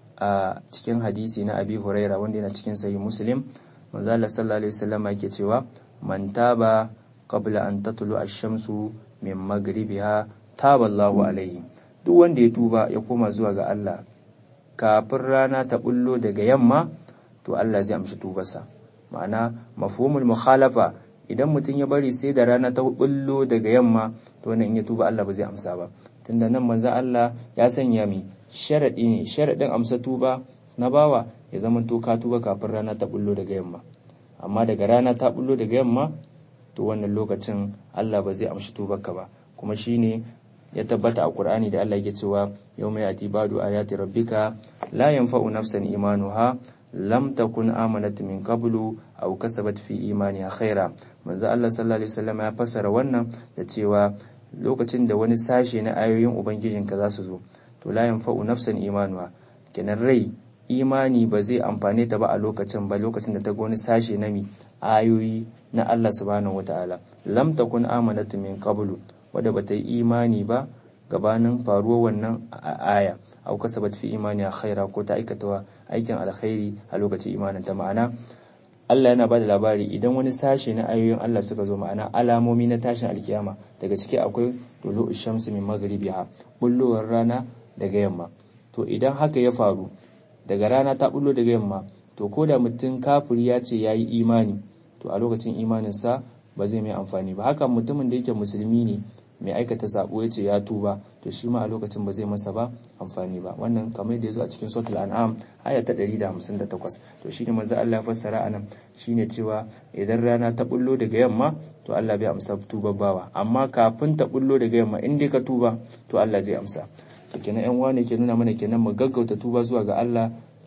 a cikin hadisi na Abi Huraira wanda yana cikin sahih Muslim manzo Allah sallallahu alaihi wasallam yake cewa man taba qabla an tatlu ash-shamsu min maghribiha taba Allahu alaihi duk wanda ya tuba ya koma zuwa ga Allah kafin rana ta bullo daga yamma to Allah zai amshi tubarsa ma'ana mafhumul mukhalafa idan mutum ya bari sai da rana ta bullo daga yamma to wannan in ya tuba Allah ba zai amsa ba tunda nan manzo Allah ya sanya mi sharadi ne sharadin amsa tuba na bawa ya zama to ka tuba kafin rana ta bullo daga yamma amma daga rana ta bullo daga yamma to wannan lokacin Allah ba zai amshi tubarka ba kuma shine ya tabbata a Qur'ani da Allah yake cewa yawma yati badu ayati rabbika la yanfa'u nafsan imanuha lam takun amanat min qablu aw kasabat fi imaniha khaira manzo Allah sallallahu alaihi wasallam ya fassara wannan da cewa lokacin da wani sashe na ayoyin ubangijinka za su zo to la yanfa'u nafsan imanuha kenan rai imani ba zai amfane ta ba a lokacin ba lokacin da ta ga wani sashe na mi ayoyi na Allah subhanahu wataala lam takun amanat min qablu wadda bata yi imani ba gabanin faruwar wannan aya au kasabat fi imani a khaira ko ta aikata aikin alkhairi a lokacin imanin ta ma'ana Allah yana bada labari idan wani sashe na ayoyin Allah suka zo ma'ana alamomi na tashin alkiyama daga ciki akwai dulu shamsu min maghribiha bullowar rana daga yamma to idan haka ya faru daga rana ta bullo daga yamma to ko da mutum kafiri ya ce yayi imani to a lokacin imaninsa ba zai mai amfani ba haka mutumin da yake musulmi ne mai aikata sabo ya ce ya tuba to shi ma a lokacin ba zai masa ba amfani ba wannan kamar da ya zo a cikin suratul an'am aya ta 158 to shine manzo Allah ya fassara anan shine cewa idan rana ta bullo daga yamma to Allah bai amsa tuba bawa amma kafin ta bullo daga yamma in dai ka tuba to Allah zai amsa to kenan yan wane ke nuna mana kenan mu gaggauta tuba zuwa ga Allah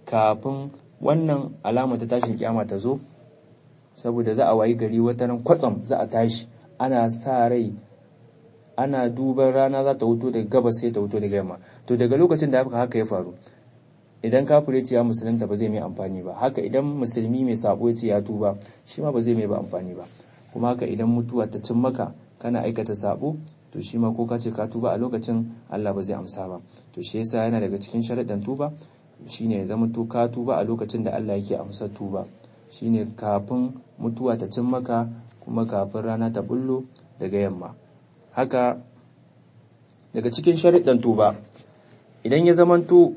kafin wannan alama ta tashin kiyama ta zo saboda za a wayi gari wata ran kwatsam za a tashi ana sa rai ana duban rana za ta wuto daga gabas sai ta wuto daga yamma to daga lokacin da haka ya faru idan kafire ce ya musulunta ba zai mai amfani ba haka idan musulmi mai sabo ya ce ya tuba shi ma ba zai mai ba amfani ba kuma haka idan mutuwa ta cin maka kana aikata sabo to shi ma ko ka ce ka tuba a lokacin Allah ba zai amsa ba to shi yasa yana daga cikin sharaɗin tuba shine ya zama to ka tuba a lokacin da Allah yake amsa tuba shine kafin mutuwa ta cin maka kuma kafin rana ta bullo daga yamma haka daga cikin sharaɗin tuba idan ya zamanto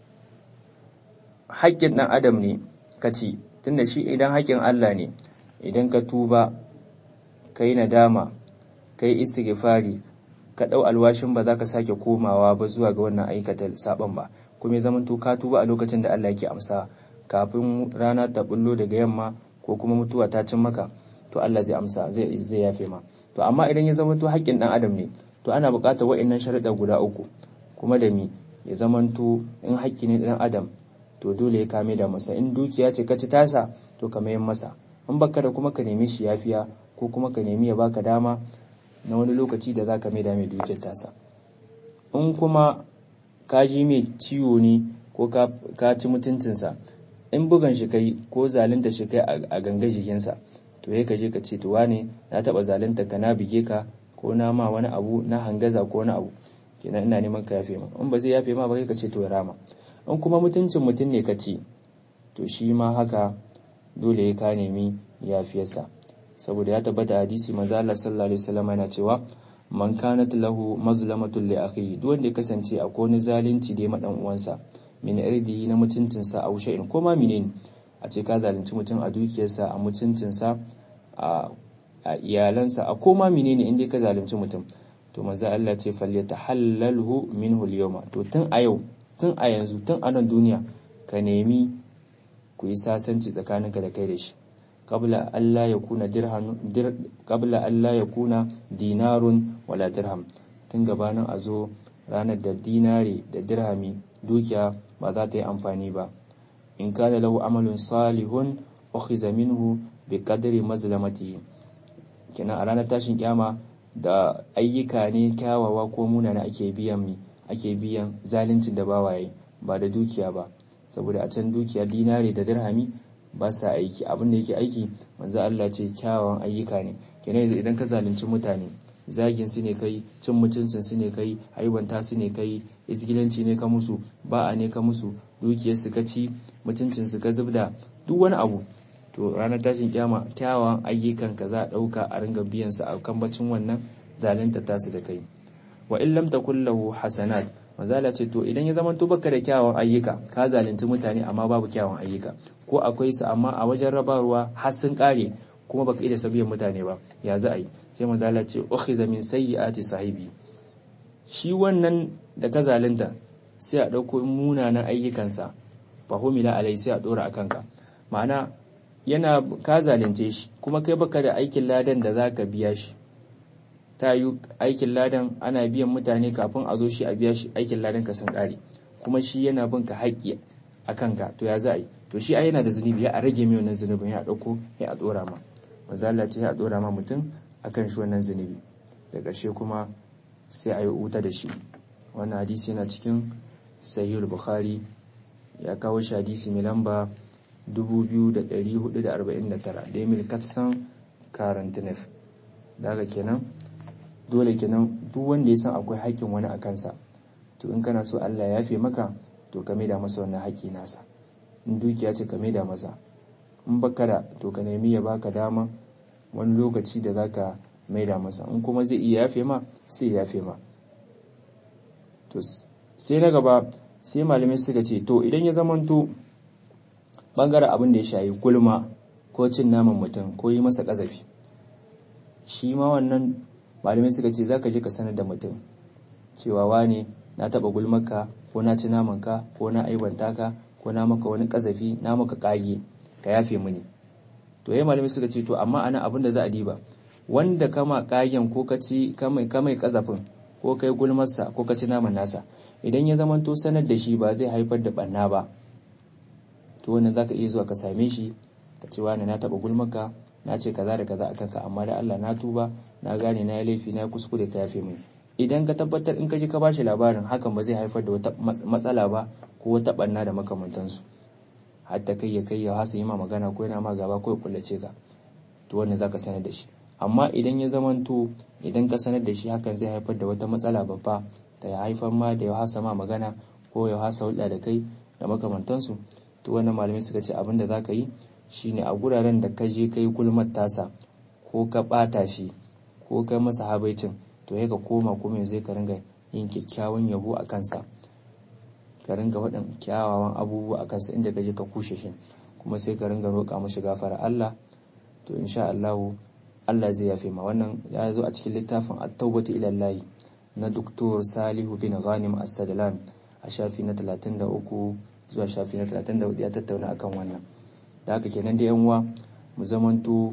haƙƙin ɗan adam ne ka ci tunda shi idan haƙƙin Allah ne idan ka tuba ka yi nadama ka yi istighfari ka ɗau alwashin ba za ka sake komawa ba zuwa ga wannan aikata saɓon ba kuma ya zamanto ka tuba a lokacin da Allah yake amsa kafin rana ta bullo daga yamma ko kuma mutuwa ta cin maka to Allah zai amsa zai zai yafe ma to amma idan ya zamanto haƙƙin ɗan adam ne to ana buƙatar wa'annan sharuɗa guda uku kuma da mi ya zamanto in haƙƙi ne ɗan adam to dole ya kame da masa in dukiya ce ka ci tasa to ka mayan masa in baka da kuma ka nemi shi yafiya ko kuma ka nemi ya baka dama na wani lokaci da za ka mai da mai dukiyar tasa in kuma ka ji mai ciwo ne ko ka ci mutuncinsa in bugan shi kai ko zalunta shi kai a ganga jikinsa to ya ka je ka ce to wane na taɓa zalunta ka na bige ka ko na ma wani abu na hangaza ko wani abu kenan ina neman ka yafe ma in ba zai yafe ma ba kai ka ce to ya rama in kuma mutuncin mutum ne ka ci to shi ma haka dole ya ka nemi yafiyarsa saboda ya tabbata hadisi manzo Allah sallallahu alaihi wasallam yana cewa man kanat lahu mazlamatun li akhihi duk wanda ya kasance akwai wani zalunci da ya madan uwansa min irdihi na mutuncinsa a shay'in ko ma menene a ce ka zalunci mutum a dukiyarsa a mutuncinsa a a iyalansa a koma menene inda ka zalunci mutum to manzo Allah ce falyatahallalhu minhu al-yawma to tun a yau tun a yanzu tun a nan duniya ka nemi ku yi sasanci tsakaninka da kai da shi qabla Allah ya kuna dirham dir qabla Allah ya kuna dinarun wala dirham tun gabanin a zo ranar da dinari da dirhami dukiya ba za ta yi amfani ba in kana lahu amalun salihun ukhiza minhu bi qadri mazlamatihi kenan a ranar tashin kyama da ayyuka ne kyawawa ko munana ake biyan mi ake biyan zaluncin da bawaye ba da dukiya ba saboda a can dukiya dinari da dirhami ba sa aiki abin da yake aiki manzo Allah ce kyawawan ayyuka ne kenan idan ka zalunci mutane zagin su ne kai cin mutuncin su ne kai aibanta su ne kai isgilanci ne ka musu ba'a ne ka musu dukiyar su ka ci mutuncin su ka zubda duk wani abu to ranar tashin kyama kyawawan ayyukan ka za a dauka a ringa biyan su a kan bacin wannan zalunta tasu da kai wa in lam takul lahu hasanat manzala ce to idan ya zama to baka da kyawawan ayyuka ka zalunci mutane amma babu kyawawan ayyuka ko akwai su amma a wajen rabarwa har sun kare kuma baka iya sabiyan mutane ba ya za a yi sai manzala ce ukhiza min sayyiati sahibi shi wannan da ka zalunta sai a dauko munanan ayyukansa fa humila alai sai a dora akan ka ma'ana yana ka zalunce shi kuma kai baka da aikin ladan da zaka biya shi ta yi aikin ladan ana biyan mutane kafin a zo shi a biya shi aikin ladan ka sun kare kuma shi yana bin ka haƙƙi a kanka to ya za a yi to shi ai yana da zunubi ya a rage mai wannan zunubin ya ɗauko ya a ɗora ma mazala ce ya ɗora ma mutum akan shi wannan zunubi da ƙarshe kuma sai a yi wuta da shi wannan hadisi yana cikin sahihul bukhari ya kawo shi hadisi mai lamba 2449 da emil katsan karantinef daga kenan dole kenan duk wanda ya san akwai haƙƙin wani a kansa to in kana so Allah ya yafe maka to ka maida masa wannan haƙƙi nasa in dukiya ce ka maida masa in baka da to ka nemi ya baka dama wani lokaci da zaka maida masa in kuma zai iya yafe ma sai ya yafe ma to sai na gaba sai malamai suka ce to idan ya zamanto bangaren abin da ya shayi gulma ko cin naman mutum ko yi masa ƙazafi shi ma wannan malamai suka ce za ka je ka sanar da mutum cewa wane na taɓa gulmaka ko na ci namanka ko na aibanta ka ko na maka wani ƙazafi na maka ƙage ka yafe mini to yayi malamai suka ce to amma ana abin da za a diba wanda kama ƙagen ko ka ci kamai kamai ƙazafin ko kai gulmarsa ko ka ci naman nasa idan ya zama to sanar da shi ba zai haifar da ɓanna ba to wannan zaka iya zuwa ka same shi ka ce wani na taɓa gulmaka na ce kaza da kaza akan ka amma da Allah na tuba na gane na yi laifi na kuskure ka yafe mini idan ka tabbatar in ka ji ka bashi labarin hakan ba zai haifar da wata matsala ba ko wata banna da makamantansu hatta kai ya kai ya hasa yi ma magana ko yana ma gaba ko ya kullace ka to wannan zaka sanar da shi amma idan ya zamanto idan ka sanar da shi hakan zai haifar da wata matsala babba ta ya haifar ma da ya hasa ma magana ko ya hasa hulɗa da kai da makamantansu to wannan malamai suka ce abin da zaka yi shine a guraren da ka je kai gulmar tasa ko ka bata shi ko kai masa habaicin to ya ka koma kuma zai ka ringa yin kyakkyawan yabo a kansa ka ringa waɗin kyawawan abubuwa a kansa inda ka je ka kushe shi kuma sai ka ringa roƙa mashi gafara Allah to insha Allah Allah zai yafe ma wannan ya zo a cikin littafin at-taubatu ila Allah na Dr. Salihu bin Ghanim As-Sadlan a shafi na 33 zuwa shafi na 34 ya tattauna akan wannan da haka kenan da yan uwa mu zamanto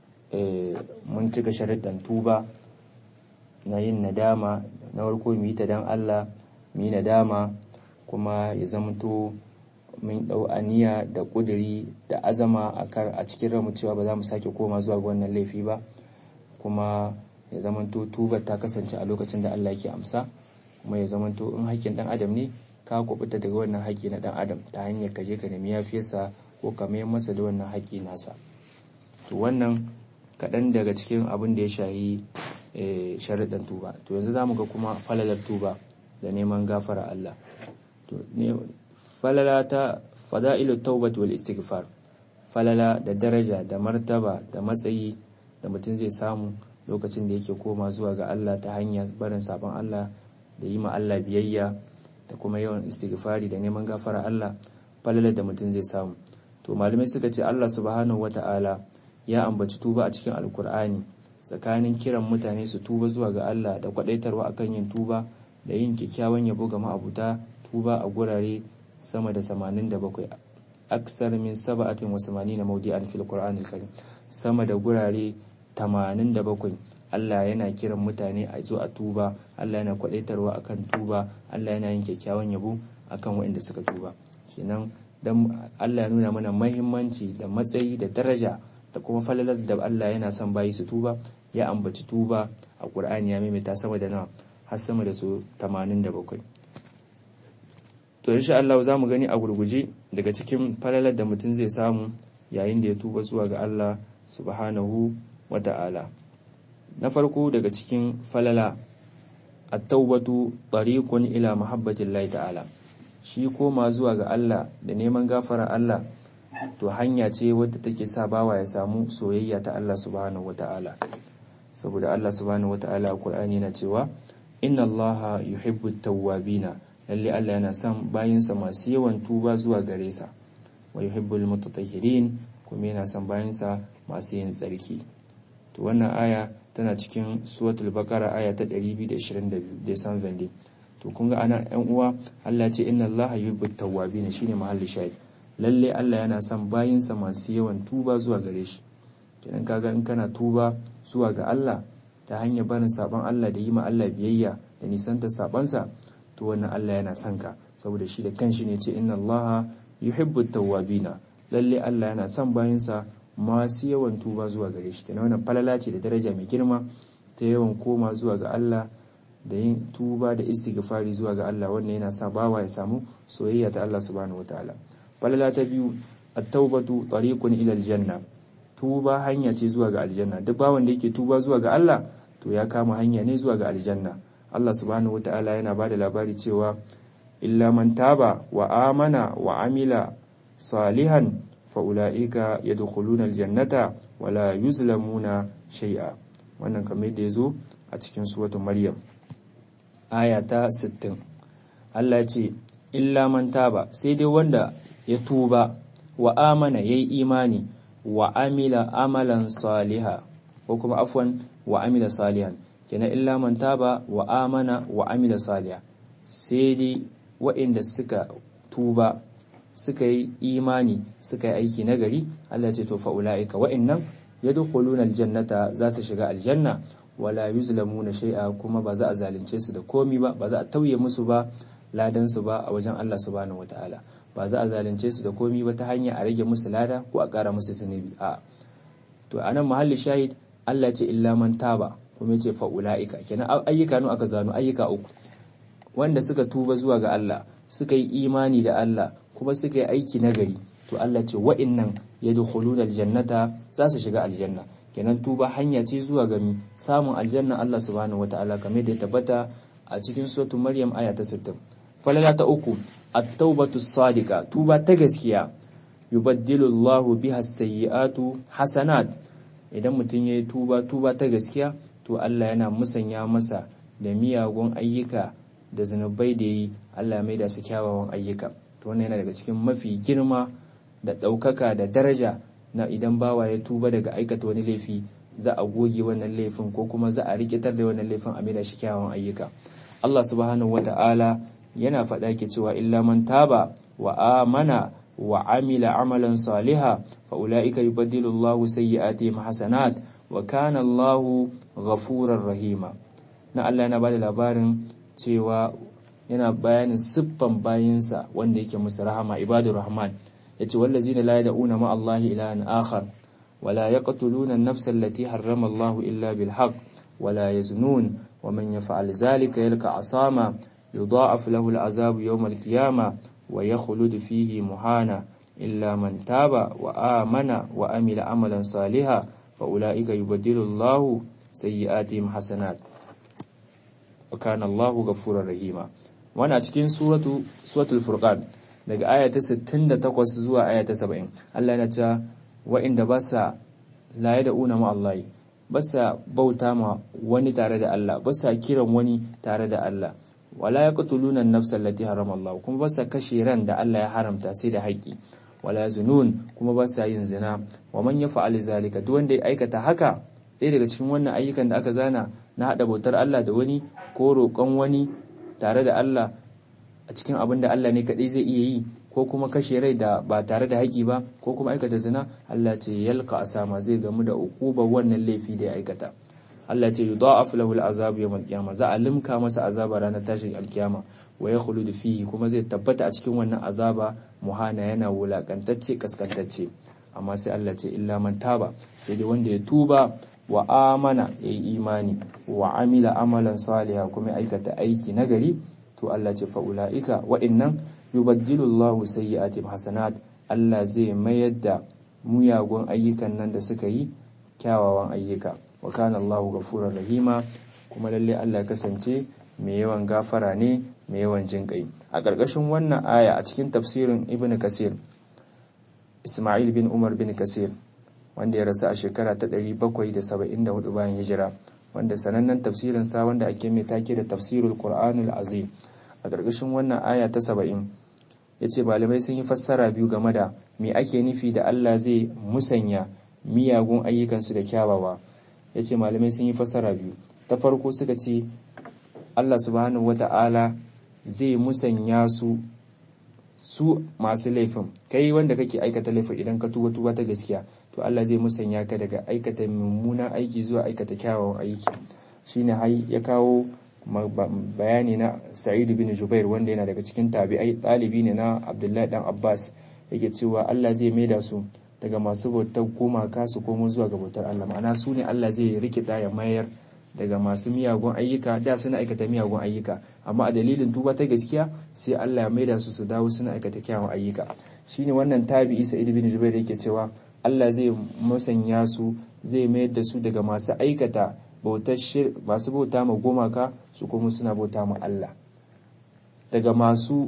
mun cika sharuɗan tuba na yin nadama na farko mu yi ta dan Allah mu yi nadama kuma ya zamanto mun dau aniya da kuduri da azama a cikin ramu cewa ba za mu sake koma zuwa ga wannan laifi ba kuma ya zamanto tubar ta kasance a lokacin da Allah yake amsa kuma ya zamanto in haƙƙin dan adam ne ka kubuta daga wannan haƙƙi na dan adam ta hanyar ka je ka nemi yafiyarsa ko ka mayar masa da wannan haƙƙi nasa to wannan kaɗan daga cikin abin da ya shahi sharuɗan tuba to yanzu za mu ga kuma falalar tuba da neman gafara Allah to ne falala ta fada'ilut taubat wal istighfar falala da daraja da martaba da matsayi da mutum zai samu lokacin da yake koma zuwa ga Allah ta hanyar barin sabon Allah da yi ma Allah biyayya da kuma yawan istighfari da neman gafara Allah falalar da mutum zai samu to malamai suka ce Allah subhanahu wata'ala ya ambaci tuba a cikin alkur'ani tsakanin kiran mutane su tuba zuwa ga Allah da kwadaitarwa akan yin tuba da yin kyakkyawan yabo ga ma'abuta tuba a gurare sama da 87 aksar min sab'atin wa 80 mawdi'an fil qur'anil karim sama da gurare 87 Allah yana kiran mutane a zo a tuba Allah yana kwadaitarwa akan tuba Allah yana yin kyakkyawan yabo akan waɗanda suka tuba kenan dan Allah ya nuna mana mahimmanci da matsayi da daraja da kuma falalar da Allah yana son bayi su tuba ya ambaci tuba a a Qur'ani ya maimaita sama da nawa har sama da su 87 to insha Allah za mu gani a gurguje daga cikin falalar da mutum zai samu yayin da ya tuba zuwa ga Allah subhanahu wata'ala na farko daga cikin falala at-taubatu tariqun ila mahabbatillahi ta'ala shi koma zuwa ga Allah da neman gafara Allah to hanya ce wadda take sa bawa ya samu soyayya ta Allah subhanahu wata'ala saboda Allah subhanahu wata'ala a Qur'ani na cewa inna Allah yuhibbu tawwabina lalle Allah yana son bayinsa masu yawan tuba zuwa gare sa wa yuhibbul mutatahhirin kuma yana son bayinsa masu yin tsarki to wannan aya tana cikin suratul baqara aya ta 222 da san vende to kun ga ana yan uwa Allah ce inna Allah yuhibbut tawwabin shine mahalli shahid lalle Allah yana son bayinsa masu yawan tuba zuwa gare shi kenan kaga in kana tuba zuwa ga Allah ta hanyar barin sabon Allah da yi ma Allah biyayya da nisanta sabansa to wannan Allah yana son ka saboda shi da kanshi ne ce inna Allah yuhibbut tawwabina lalle Allah yana son bayinsa masu yawan tuba zuwa gare shi kenan wannan falala ce da daraja mai girma ta yawan koma zuwa ga Allah da yin tuba da istighfari zuwa ga Allah wannan yana sa bawa ya samu soyayya ta Allah subhanahu wataala falala ta biyu at-taubatu tariqun ila aljanna tuba hanya ce zuwa ga aljanna duk bawan da yake tuba zuwa ga Allah to ya kama hanya ne zuwa ga aljanna Allah subhanahu wataala yana bada labari cewa illa man taba wa amana wa amila salihan fa'ula'ika ya dukuluna aljannata wala yuzlamuna shai'a wannan kamar da ya zo a cikin suwatun maryam aya ta 60 Allah ce illa man taba sai dai wanda ya tuba wa amana yayi imani wa amila amalan saliha ko kuma afwan wa amila salihan kenan illa man taba wa amana wa amila saliha sai dai waɗanda suka tuba suka yi imani suka yi aiki nagari Allah ce to fa'ula'ika wa'innan yadkhuluna aljannata za su shiga aljanna wala yuzlamuna shay'a kuma ba za a zalunce su da komi ba ba za a tauye musu ba ladan su ba a wajen Allah subhanahu wataala ba za a zalunce su da komi ba ta hanya a rage musu lada ko a ƙara musu zunubi a to anan mahalli shahid Allah ce illa man taba kuma yace fa'ula'ika kenan ayyuka nu aka zano ayyuka uku wanda suka tuba zuwa ga Allah suka yi imani da Allah kuma suka yi aiki nagari to Allah ce wa'innan yadkhuluna aljannata za su shiga aljanna kenan tuba hanya ce zuwa ga samun aljanna Allah subhanahu wataala kamar da ya tabbata a cikin suratul maryam aya ta 60 falala ta uku at-taubatu sadiqa tuba ta gaskiya yubaddilu Allahu biha as-sayyi'atu hasanat idan mutum yayi tuba tuba ta gaskiya to Allah yana musanya masa da miyagun ayyuka da zanubai da yi Allah mai da su kyawawan ayyuka to wannan yana daga cikin mafi girma da ɗaukaka da daraja na idan bawa ya tuba daga aikata wani laifi za a goge wannan laifin ko kuma za a rikitar da wannan laifin a maida shi kyawawan ayyuka Allah subhanahu wata'ala yana faɗa ke cewa illa man taba wa amana wa amila amalan saliha fa ulaika yubaddilu Allahu sayyi'atihim hasanat wa kana Allahu ghafurar rahima na Allah yana bada labarin cewa yana bayanin siffan bayinsa wanda yake musu rahama ibadur rahman yace wallazina la yad'una ma Allahi ilahan akhar wala yaqtuluna an-nafsa allati harrama Allahu illa bil haqq wala yaznun wa man yaf'al dhalika yalqa asama yudha'af lahu al-'adhabu yawm al-qiyamah wa yakhlud fihi muhana illa man taba wa amana wa amila amalan salihan fa ulaika yubaddilu Allahu sayyi'atihim hasanat wa kana Allahu ghafurur rahima wannan cikin suratu suratul furqan daga aya ta 68 zuwa aya ta 70 Allah yana cewa wa'inda ba sa la da una ma Allah ba sa bauta ma wani tare da Allah ba sa kiran wani tare da Allah wala yaqtuluna an-nafsa allati harama Allah kuma ba sa kashe ran da Allah ya haramta sai da haƙi wala zunun kuma ba sa yin zina wa man yaf'al zalika duk wanda ya aikata haka ɗaya daga cikin wannan ayyukan da aka zana na hada bautar Allah da wani ko roƙon wani tare da Allah a cikin abin da Allah ne kaɗai zai iya yi ko kuma kashe rai da ba tare da haƙi ba ko kuma aikata zina Allah ce yalka asama zai gamu da uqubar wannan laifi da ya aikata Allah ce yudha'af lahu al'azab yawm al-qiyamah za a limka masa azaba ranar tashin alkiyama wa yakhludu fihi kuma zai tabbata a cikin wannan azaba muhana yana wulakantacce kaskantacce amma sai Allah ce illa man taba sai dai wanda ya tuba wa amana yayi imani wa amila amalan saliha kuma aikata aiki nagari to Allah ce fa ulaika wa innan yubaddilu Allahu sayyi'atihim hasanat Allah zai mayar da muyagun ayyukan nan da suka yi kyawawan ayyuka wa kana Allahu ghafurur rahima kuma lalle Allah kasance mai yawan gafara ne mai yawan jin kai a ƙarƙashin wannan aya a cikin tafsirin Ibn Kasir Ismail bin Umar bin Kasir wanda ya rasu a shekara ta 774 bayan hijira wanda sanannen tafsirin sa wanda ake mai take da tafsirul Qur'anul Azim a ƙarƙashin wannan aya ta 70 yace malamai sun yi fassara biyu game da me ake nufi da Allah zai musanya miyagun ayyukansu da kyawawa yace malamai sun yi fassara biyu ta farko suka ce Allah subhanahu wata'ala zai musanya su su masu laifin kai wanda kake aikata laifin idan ka tuba tuba ta gaskiya to Allah zai musanya ka daga aikata mummunan aiki zuwa aikata kyawawan aiki shine hai ya kawo bayani na Sa'id bin Jubair wanda yana daga cikin tabi'ai ɗalibi ne na Abdullahi dan Abbas yake cewa Allah zai maida su daga masu bautar gumaka su komo zuwa ga bautar Allah ma'ana su ne Allah zai rikida ya mayar daga masu miyagun ayyuka da suna aikata miyagun ayyuka amma a dalilin tuba ta gaskiya sai Allah ya maida su su dawo suna aikata kyawun ayyuka shine wannan tabi'i Sa'id bin Jubair yake cewa Allah zai musanya su zai mayar da su daga masu aikata bautar masu bauta ma gumaka su kuma suna bauta ma Allah daga masu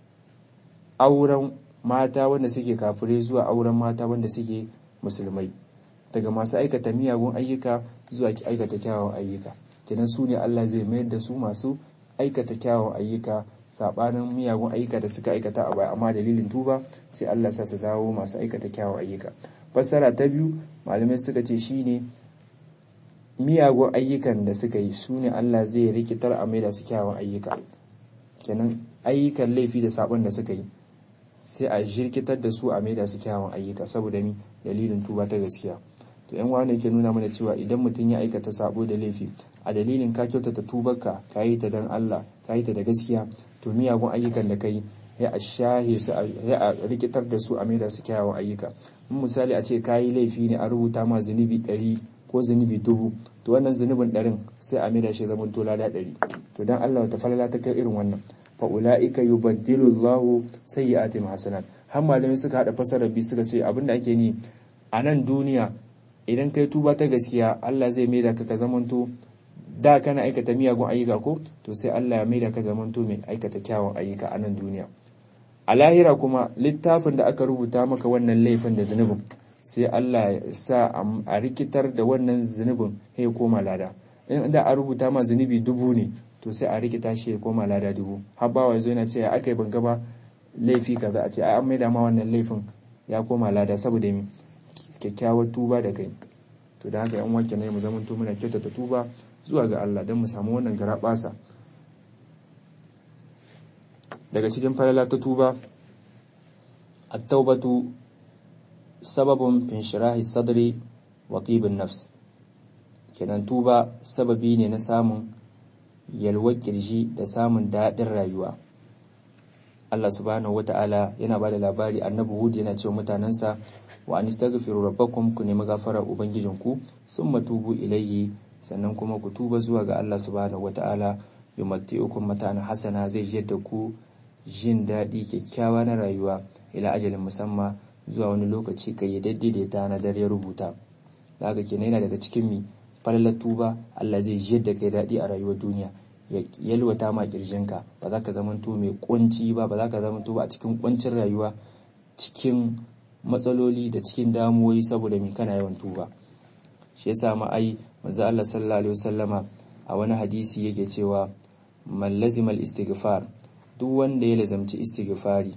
auren mata wanda suke kafirai zuwa auren mata wanda suke musulmai daga masu aikata miyagun ayyuka zuwa aikata kyawawan ayyuka kenan su ne Allah zai mayar da su masu aikata kyawawan ayyuka sabanin miyagun ayyuka da suka aikata a baya amma dalilin tuba sai Allah sa su dawo masu aikata kyawawan ayyuka fassara ta biyu malamai suka ce shine miyagun ayyukan da suka yi su ne Allah zai rikitar a maida su kyawawan ayyuka kenan ayyukan laifi da sabon da suka yi sai a jirkitar da su a maida su kyawawan ayyuka saboda ni dalilin tuba ta gaskiya to yan wani ke nuna mana cewa idan mutum ya aikata sabo da laifi a dalilin ka kyautata tubarka ka yi ta dan Allah ka yi ta da gaskiya to miyagun ayyukan da kai ya a shahe su ya a rikitar da su a maida su kyawawan ayyuka in misali a ce ka yi laifi ne a rubuta ma zunubi ɗari ko zunubi dubu to wannan zunubin ɗarin sai a maida shi zaman tola da ɗari to dan Allah ta falala ta kai irin wannan fa ulaika yubaddilu Allahu sayyi'atihim hasanat har malamai suka hada fasarar bi suka ce abinda ake ni a nan duniya idan kai tuba ta gaskiya Allah zai maida ka ka zamanto da kana aikata miyagun ayyuka ko to sai Allah ya maida ka zamanto mai aikata kyawun ayyuka a nan duniya a lahira kuma littafin da aka rubuta maka wannan laifin da zunubin sai Allah ya sa a rikitar da wannan zunubin ya koma lada in da a rubuta ma zunubi dubu ne to sai a rikita shi ya koma lada dubu har bawa zo yana ce ya aka yi ban gaba laifi kaza a ce ai an maida ma wannan laifin ya koma lada saboda mi kyakkyawar tuba da kai to da haka yan wanke ne mu zaman to muna kyautata tuba zuwa ga Allah don mu samu wannan garabasa daga cikin falala ta tuba at-taubatu sababun fin shirahi sadri wa tibin nafs kenan tuba sababi ne na samun yalwar kirji da samun daɗin rayuwa Allah subhanahu wata'ala yana ba da labari annabi Hud yana cewa mutanensa wa an istaghfiru rabbakum ku nemi gafarar ubangijinku summa tubu ilayhi sannan kuma ku tuba zuwa ga Allah subhanahu wata'ala yumatti'ukum mata'an hasana zai jiyar da ku jin daɗi kyakkyawa na rayuwa ila ajalin musamma zuwa wani lokaci kayyadadde da ya tanadar ya rubuta da haka kenan yana daga cikin mi falalar tuba Allah zai jiyar da kai daɗi a rayuwar duniya ya yalwata ma kirjinka ba za ka zamanto mai kunci ba ba za ka zamanto ba a cikin kuncin rayuwa cikin matsaloli da cikin damuwoyi saboda mi kana yawan tuba shi yasa ma ai manzo Allah sallallahu alaihi wasallama a wani hadisi yake cewa man lazimal istighfar duk wanda ya lazamci istighfari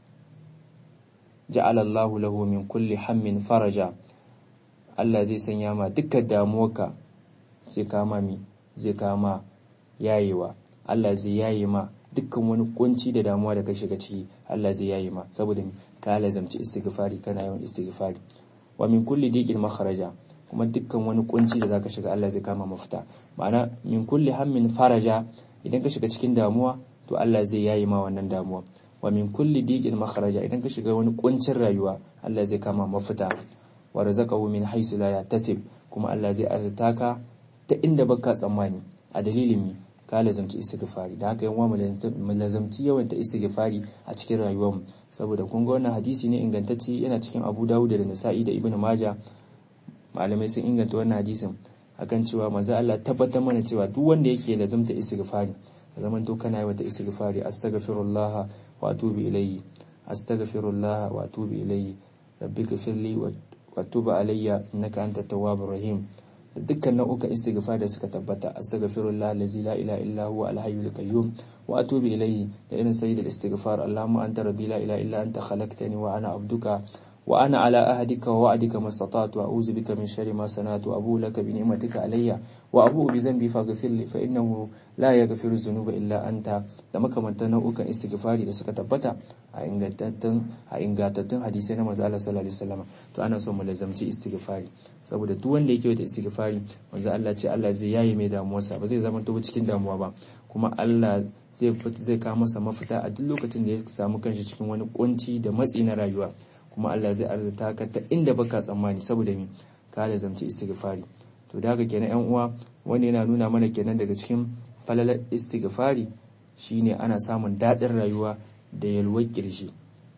ja'ala Allahu lahu min kulli hammin faraja Allah zai sanya ma dukkan damuwarka zai kama mi zai kama yayewa Allah zai yaye ma dukkan wani kunci da damuwa da ka shiga ciki Allah zai yaye ma saboda ka lazamci istighfari kana yawan istighfari wa min kulli diqin makharaja kuma dukkan wani kunci da zaka shiga Allah zai kama mafita ma'ana min kulli hammin faraja idan ka shiga cikin damuwa to Allah zai yaye ma wannan damuwa wa min kulli diqin makharaja idan ka shiga wani kuncin rayuwa Allah zai kama mafita wa razaqahu min haythu la yahtasib kuma Allah zai arzuta ka ta inda baka tsammani a dalilin mi ka lazamci istighfari da haka yanwa mu lazamci yawan ta istighfari a cikin rayuwarmu saboda kun ga wannan hadisi ne ingantacce yana cikin Abu Dawud da Nasa'i da Ibn Majah malamai sun inganta wannan hadisin akan cewa manzo Allah tabbatar mana cewa duk wanda yake lazamta istighfari ka zaman to kana yawan ta istighfari astaghfirullah wa atubu ilayhi astaghfirullah wa atubu ilayhi rabbika firli wa tub alayya innaka antat tawwabur rahim da dukkan nau'ukan istighfar da suka tabbata astaghfirullah allazi la ilaha illa huwa al-hayyul qayyum wa atubu ilayhi da irin sayyidul istighfar allahumma anta rabbi la ilaha illa anta khalaqtani wa ana abduka wa ana ala ahdika wa wa'dika mastata'tu a'udhu bika min sharri ma sana'tu abu laka bi ni'matika alayya wa abu bi dhanbi faghfir li fa innahu la yaghfiru dhunuba illa anta da makamantan nau'ukan istighfari da suka tabbata a ingantattun a ingantattun hadisai na manzo Allah sallallahu alaihi wasallam to ana so mu lazamci istighfari saboda duk wanda yake wata istighfari manzo Allah ce Allah zai yaye mai damuwarsa ba zai zama to cikin damuwa ba kuma Allah zai zai kawo masa mafita a duk lokacin da ya samu kanshi cikin wani kunci da matsi na rayuwa kuma Allah zai arzuta ka ta inda baka tsammani saboda mi ka lazamci istighfari to da haka kenan yan uwa wanda yana nuna mana kenan daga cikin falalar istighfari shine ana samun daɗin rayuwa da yalwar kirji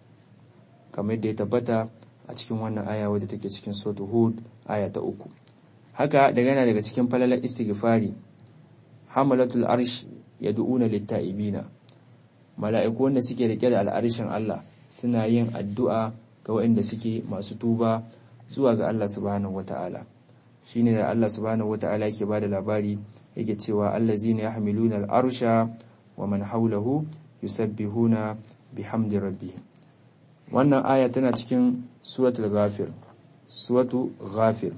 kamar yadda ya tabbata a cikin wannan aya wadda take cikin suratul hud aya ta uku haka daga yana daga cikin falalar istighfari hamalatul arsh yad'una litta'ibina mala'iku wanda suke rike da al'arshin Allah suna yin addu'a ga waɗanda suke masu tuba zuwa ga Allah subhanahu wata'ala shine da Allah subhanahu wata'ala yake bada labari yake cewa allazina yahmiluna al'arsha wa man hawlahu yusabbihuna bihamdi rabbihim wannan aya tana cikin suratul ghafir suratu ghafir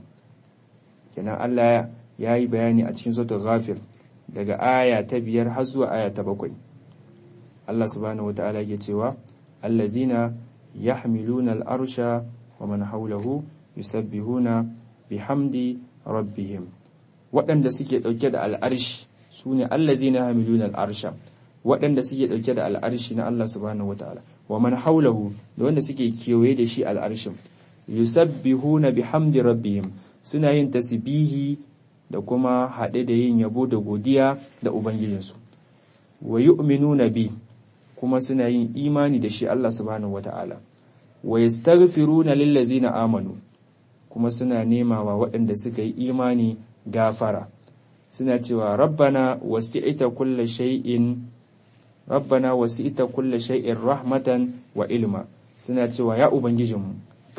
kenan Allah ya yi bayani a cikin suratul ghafir daga aya ta biyar har zuwa aya ta bakwai Allah subhanahu wata'ala yake cewa allazina yahmiluna al'arsha wa man hawlahu yusabbihuna bihamdi rabbihim waɗanda suke ɗauke da al'arshi su ne allazina yahmiluna al'arsha waɗanda suke ɗauke da al'arshi na Allah subhanahu wata'ala wa man hawlahu da wanda suke kewaye da shi al'arshin yusabbihuna bihamdi rabbihim suna yin tasbihi da kuma haɗe da yin yabo da godiya da ubangijinsu wa yu'minuna bi kuma suna yin imani da shi Allah subhanahu wata'ala wa yastaghfiruna lillazina amanu kuma suna nema wa waɗanda suka yi imani gafara suna cewa rabbana wasi'ita kulla shay'in rabbana wasi'ita kulla shay'in rahmatan wa ilma suna cewa ya ubangijinmu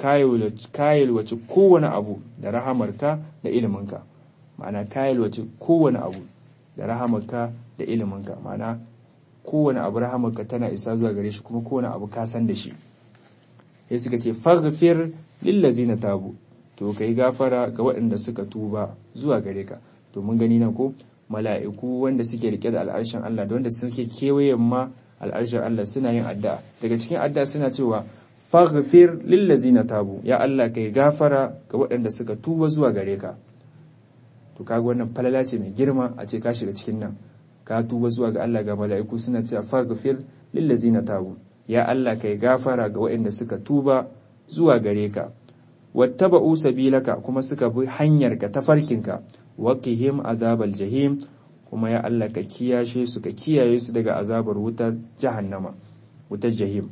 kayalwaci kowane abu da rahamarka da iliminka ma'ana kayalwaci kowane abu da rahamarka da iliminka ma'ana kowane abu rahamarka tana isa zuwa gare shi kuma kowane abu ka san da shi sai suka ce faghfir lillazina tabu to kai gafara ga waɗanda suka tuba zuwa gare ka to mun gani nan ko mala'iku wanda suke rike da al'arshin Allah da wanda suke kewayen ma al'arshin Allah suna yin addu'a daga cikin addu'a suna cewa faghfir lillazina tabu ya Allah kai gafara ga waɗanda suka tuba zuwa gare ka to kaga wannan falala ce mai girma a ce ka shiga cikin nan ka tuba zuwa ga Allah ga mala'iku suna cewa faghfir lillazina tabu ya Allah kai gafara ga waɗanda suka tuba zuwa gare ka wattaba'u sabilaka kuma suka bi hanyarka tafarkinka waqihim azabal jahim kuma ya Allah ka kiyashe su ka kiyaye su daga azabar wutar jahannama wutar jahim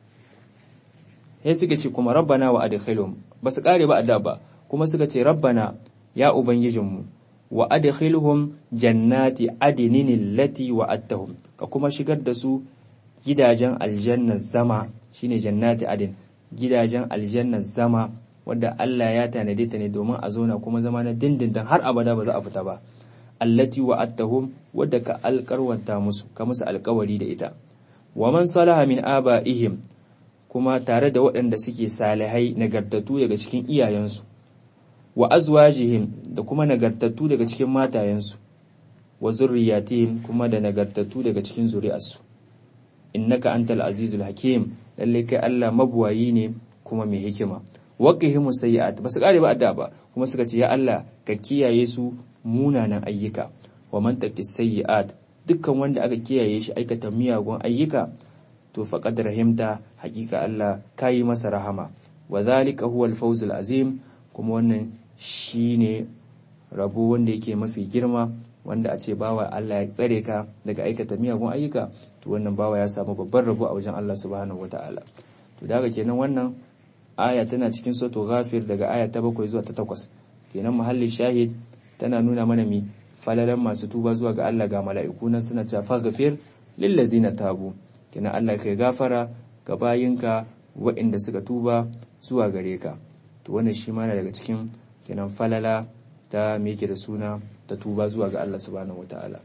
sai suka ce kuma rabbana wa adkhilhum ba su kare ba adda ba kuma suka ce rabbana ya ubangijinmu wa adkhilhum jannati adnin allati wa'adtahum ka kuma shigar da su gidajen aljanna zama shine jannati adin gidajen aljanna zama wadda Allah ya tanade ta ne domin a zauna kuma zama na dindindin har abada ba za a fita ba allati wa'adtahum wadda ka alƙarwanta musu ka musu alƙawari da ita wa man salaha min aba'ihim kuma tare da waɗanda suke salihai nagartattu daga cikin iyayensu wa azwajihim da kuma nagartattu daga cikin matayensu wa zurriyatihim kuma da nagartattu daga cikin zuri'arsu innaka antal azizul hakim lalle kai Allah mabuwayi ne kuma mai hikima waqihimu sayyi'at basu kare ba adda ba kuma suka ce ya Allah ka kiyaye su munanan ayyuka wa man taqis sayyi'at dukkan wanda aka kiyaye shi aikata miyagun ayyuka to faqad rahimta hakika Allah kayi masa rahama wa dhalika huwa al-fawz al-azim kuma wannan shine rabo wanda yake mafi girma wanda a ce bawa Allah ya tsare ka daga aikata miyagun ayyuka to wannan bawa ya samu babban rabo a wajen Allah subhanahu wataala to daga kenan wannan aya tana cikin suratul ghafir daga aya ta 7 zuwa ta 8 kenan muhalli shahid tana nuna mana mi falalan masu tuba zuwa ga Allah ga mala'iku nan suna cewa faghfir lillazina tabu kenan Allah kai gafara ga bayinka waɗanda suka tuba zuwa gare ka to wannan shi ma daga cikin kenan falala ta me yake da suna ta tuba zuwa ga Allah subhanahu wataala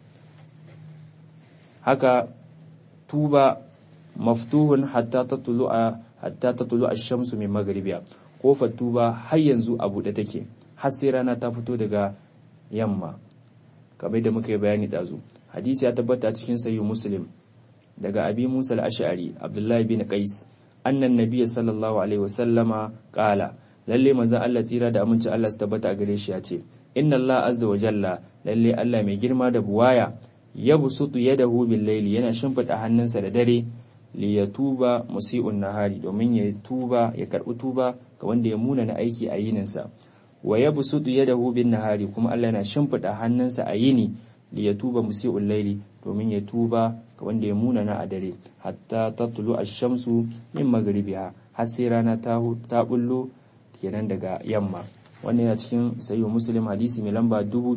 haka tuba maftuhun hatta tatlu'a hatta tatlu'a ash-shamsu min maghribiha kofar tuba har yanzu a buɗe take har sai rana ta fito daga yamma kamar da muka yi bayani dazu hadisi ya tabbata cikin sahih muslim daga abi musa al-ash'ari abdullahi bin qais annan nabiyyi sallallahu alaihi wasallama qala lalle manzon Allah tsira da aminci Allah su tabbata a gare shi ya ce inna Allah azza wa jalla lalle Allah mai girma da buwaya ya busutu yadahu bil layli yana shimfida hannunsa da dare li yatuba musii'un nahari domin ya tuba ya karbi tuba ga wanda ya muna na aiki a yininsa wa ya busutu yadahu bin nahari kuma Allah yana shimfida hannunsa a yini li yatuba musii'ul layli domin ya tuba ga wanda ya muna na a dare hatta tatlu ash-shamsu min maghribiha har sai rana ta ta bullo kenan daga yamma wannan yana cikin sayo muslim hadisi mai lamba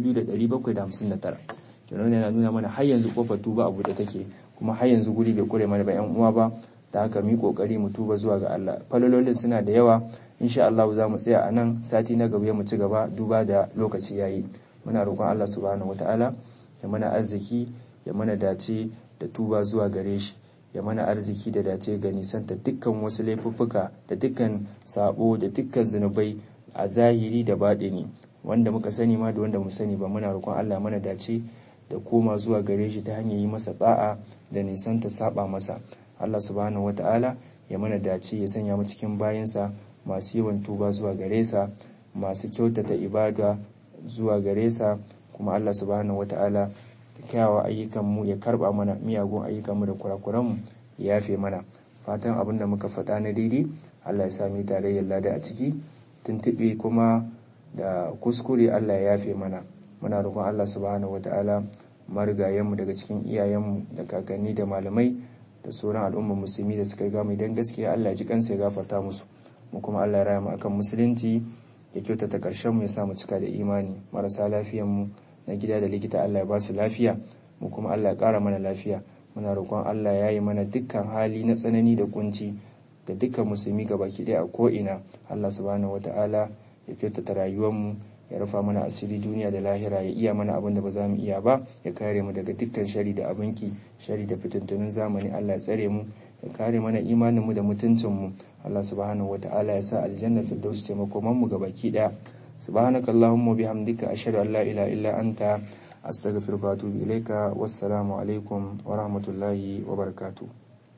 2759 kenan yana nuna mana har yanzu kofar tuba abu da take kuma har yanzu guri bai kure mana ba yan uwa ba ta haka mu kokari mu tuba zuwa ga Allah falololin suna da yawa insha Allah za mu tsaya a nan sati na gaba mu ci gaba duba da lokaci yayi muna roƙon Allah subhanahu wataala ya mana arziki ya mana dace da tuba zuwa gare shi ya mana arziki da dace ga nisanta dukkan wasu laifuffuka da dukkan sabo da dukkan zunubai a zahiri da baɗini wanda muka sani ma da wanda mu sani ba muna roƙon Allah mana dace da koma zuwa gare shi ta hanyar yi masa ba'a da nisanta saba masa Allah subhanahu wata'ala ya mana dace ya sanya mu cikin bayansa masu yawan tuba zuwa gare sa masu kyautata ibada zuwa gare sa kuma Allah subhanahu wata'ala kyawawan ayyukanmu ya karba mana miyagun ayyukanmu da kurakuranmu ya yafe mana fatan abin da muka faɗa na daidai Allah ya sami tarayyar lada a ciki tuntuɓe kuma da kuskure Allah ya yafe mana muna roƙon Allah subhanahu wata'ala marigayenmu daga cikin iyayenmu da kakanni da malamai da sauran al'ummar musulmi da suka riga mu idan gaskiya Allah ya ji kansa ya gafarta musu mu kuma Allah ya raya mu akan musulunci ya kyautata ƙarshen mu ya sa mu cika da imani marasa lafiyan mu na gida da likita Allah ya ba su lafiya mu kuma Allah ya ƙara mana lafiya muna roƙon Allah ya yi mana dukkan hali na tsanani da kunci da dukkan musulmi baki ɗaya a ko'ina Allah subhanahu wata'ala ya kyautata rayuwarmu ya rufa mana asiri duniya da lahira ya iya mana abin da ba za mu iya ba ya kare mu daga dukkan shari da abinki shari da fitintunin zamani Allah ya tsare mu ya kare mana imanin mu da mutuncin mu Allah subhanahu wata'ala ya sa aljanna firdaus ce makoman mu baki ɗaya subhanakallahumma bihamdika ashhadu an la ilaha illa anta astaghfiruka wa atubu ilaika wassalamu alaikum wa rahmatullahi wa barakatuh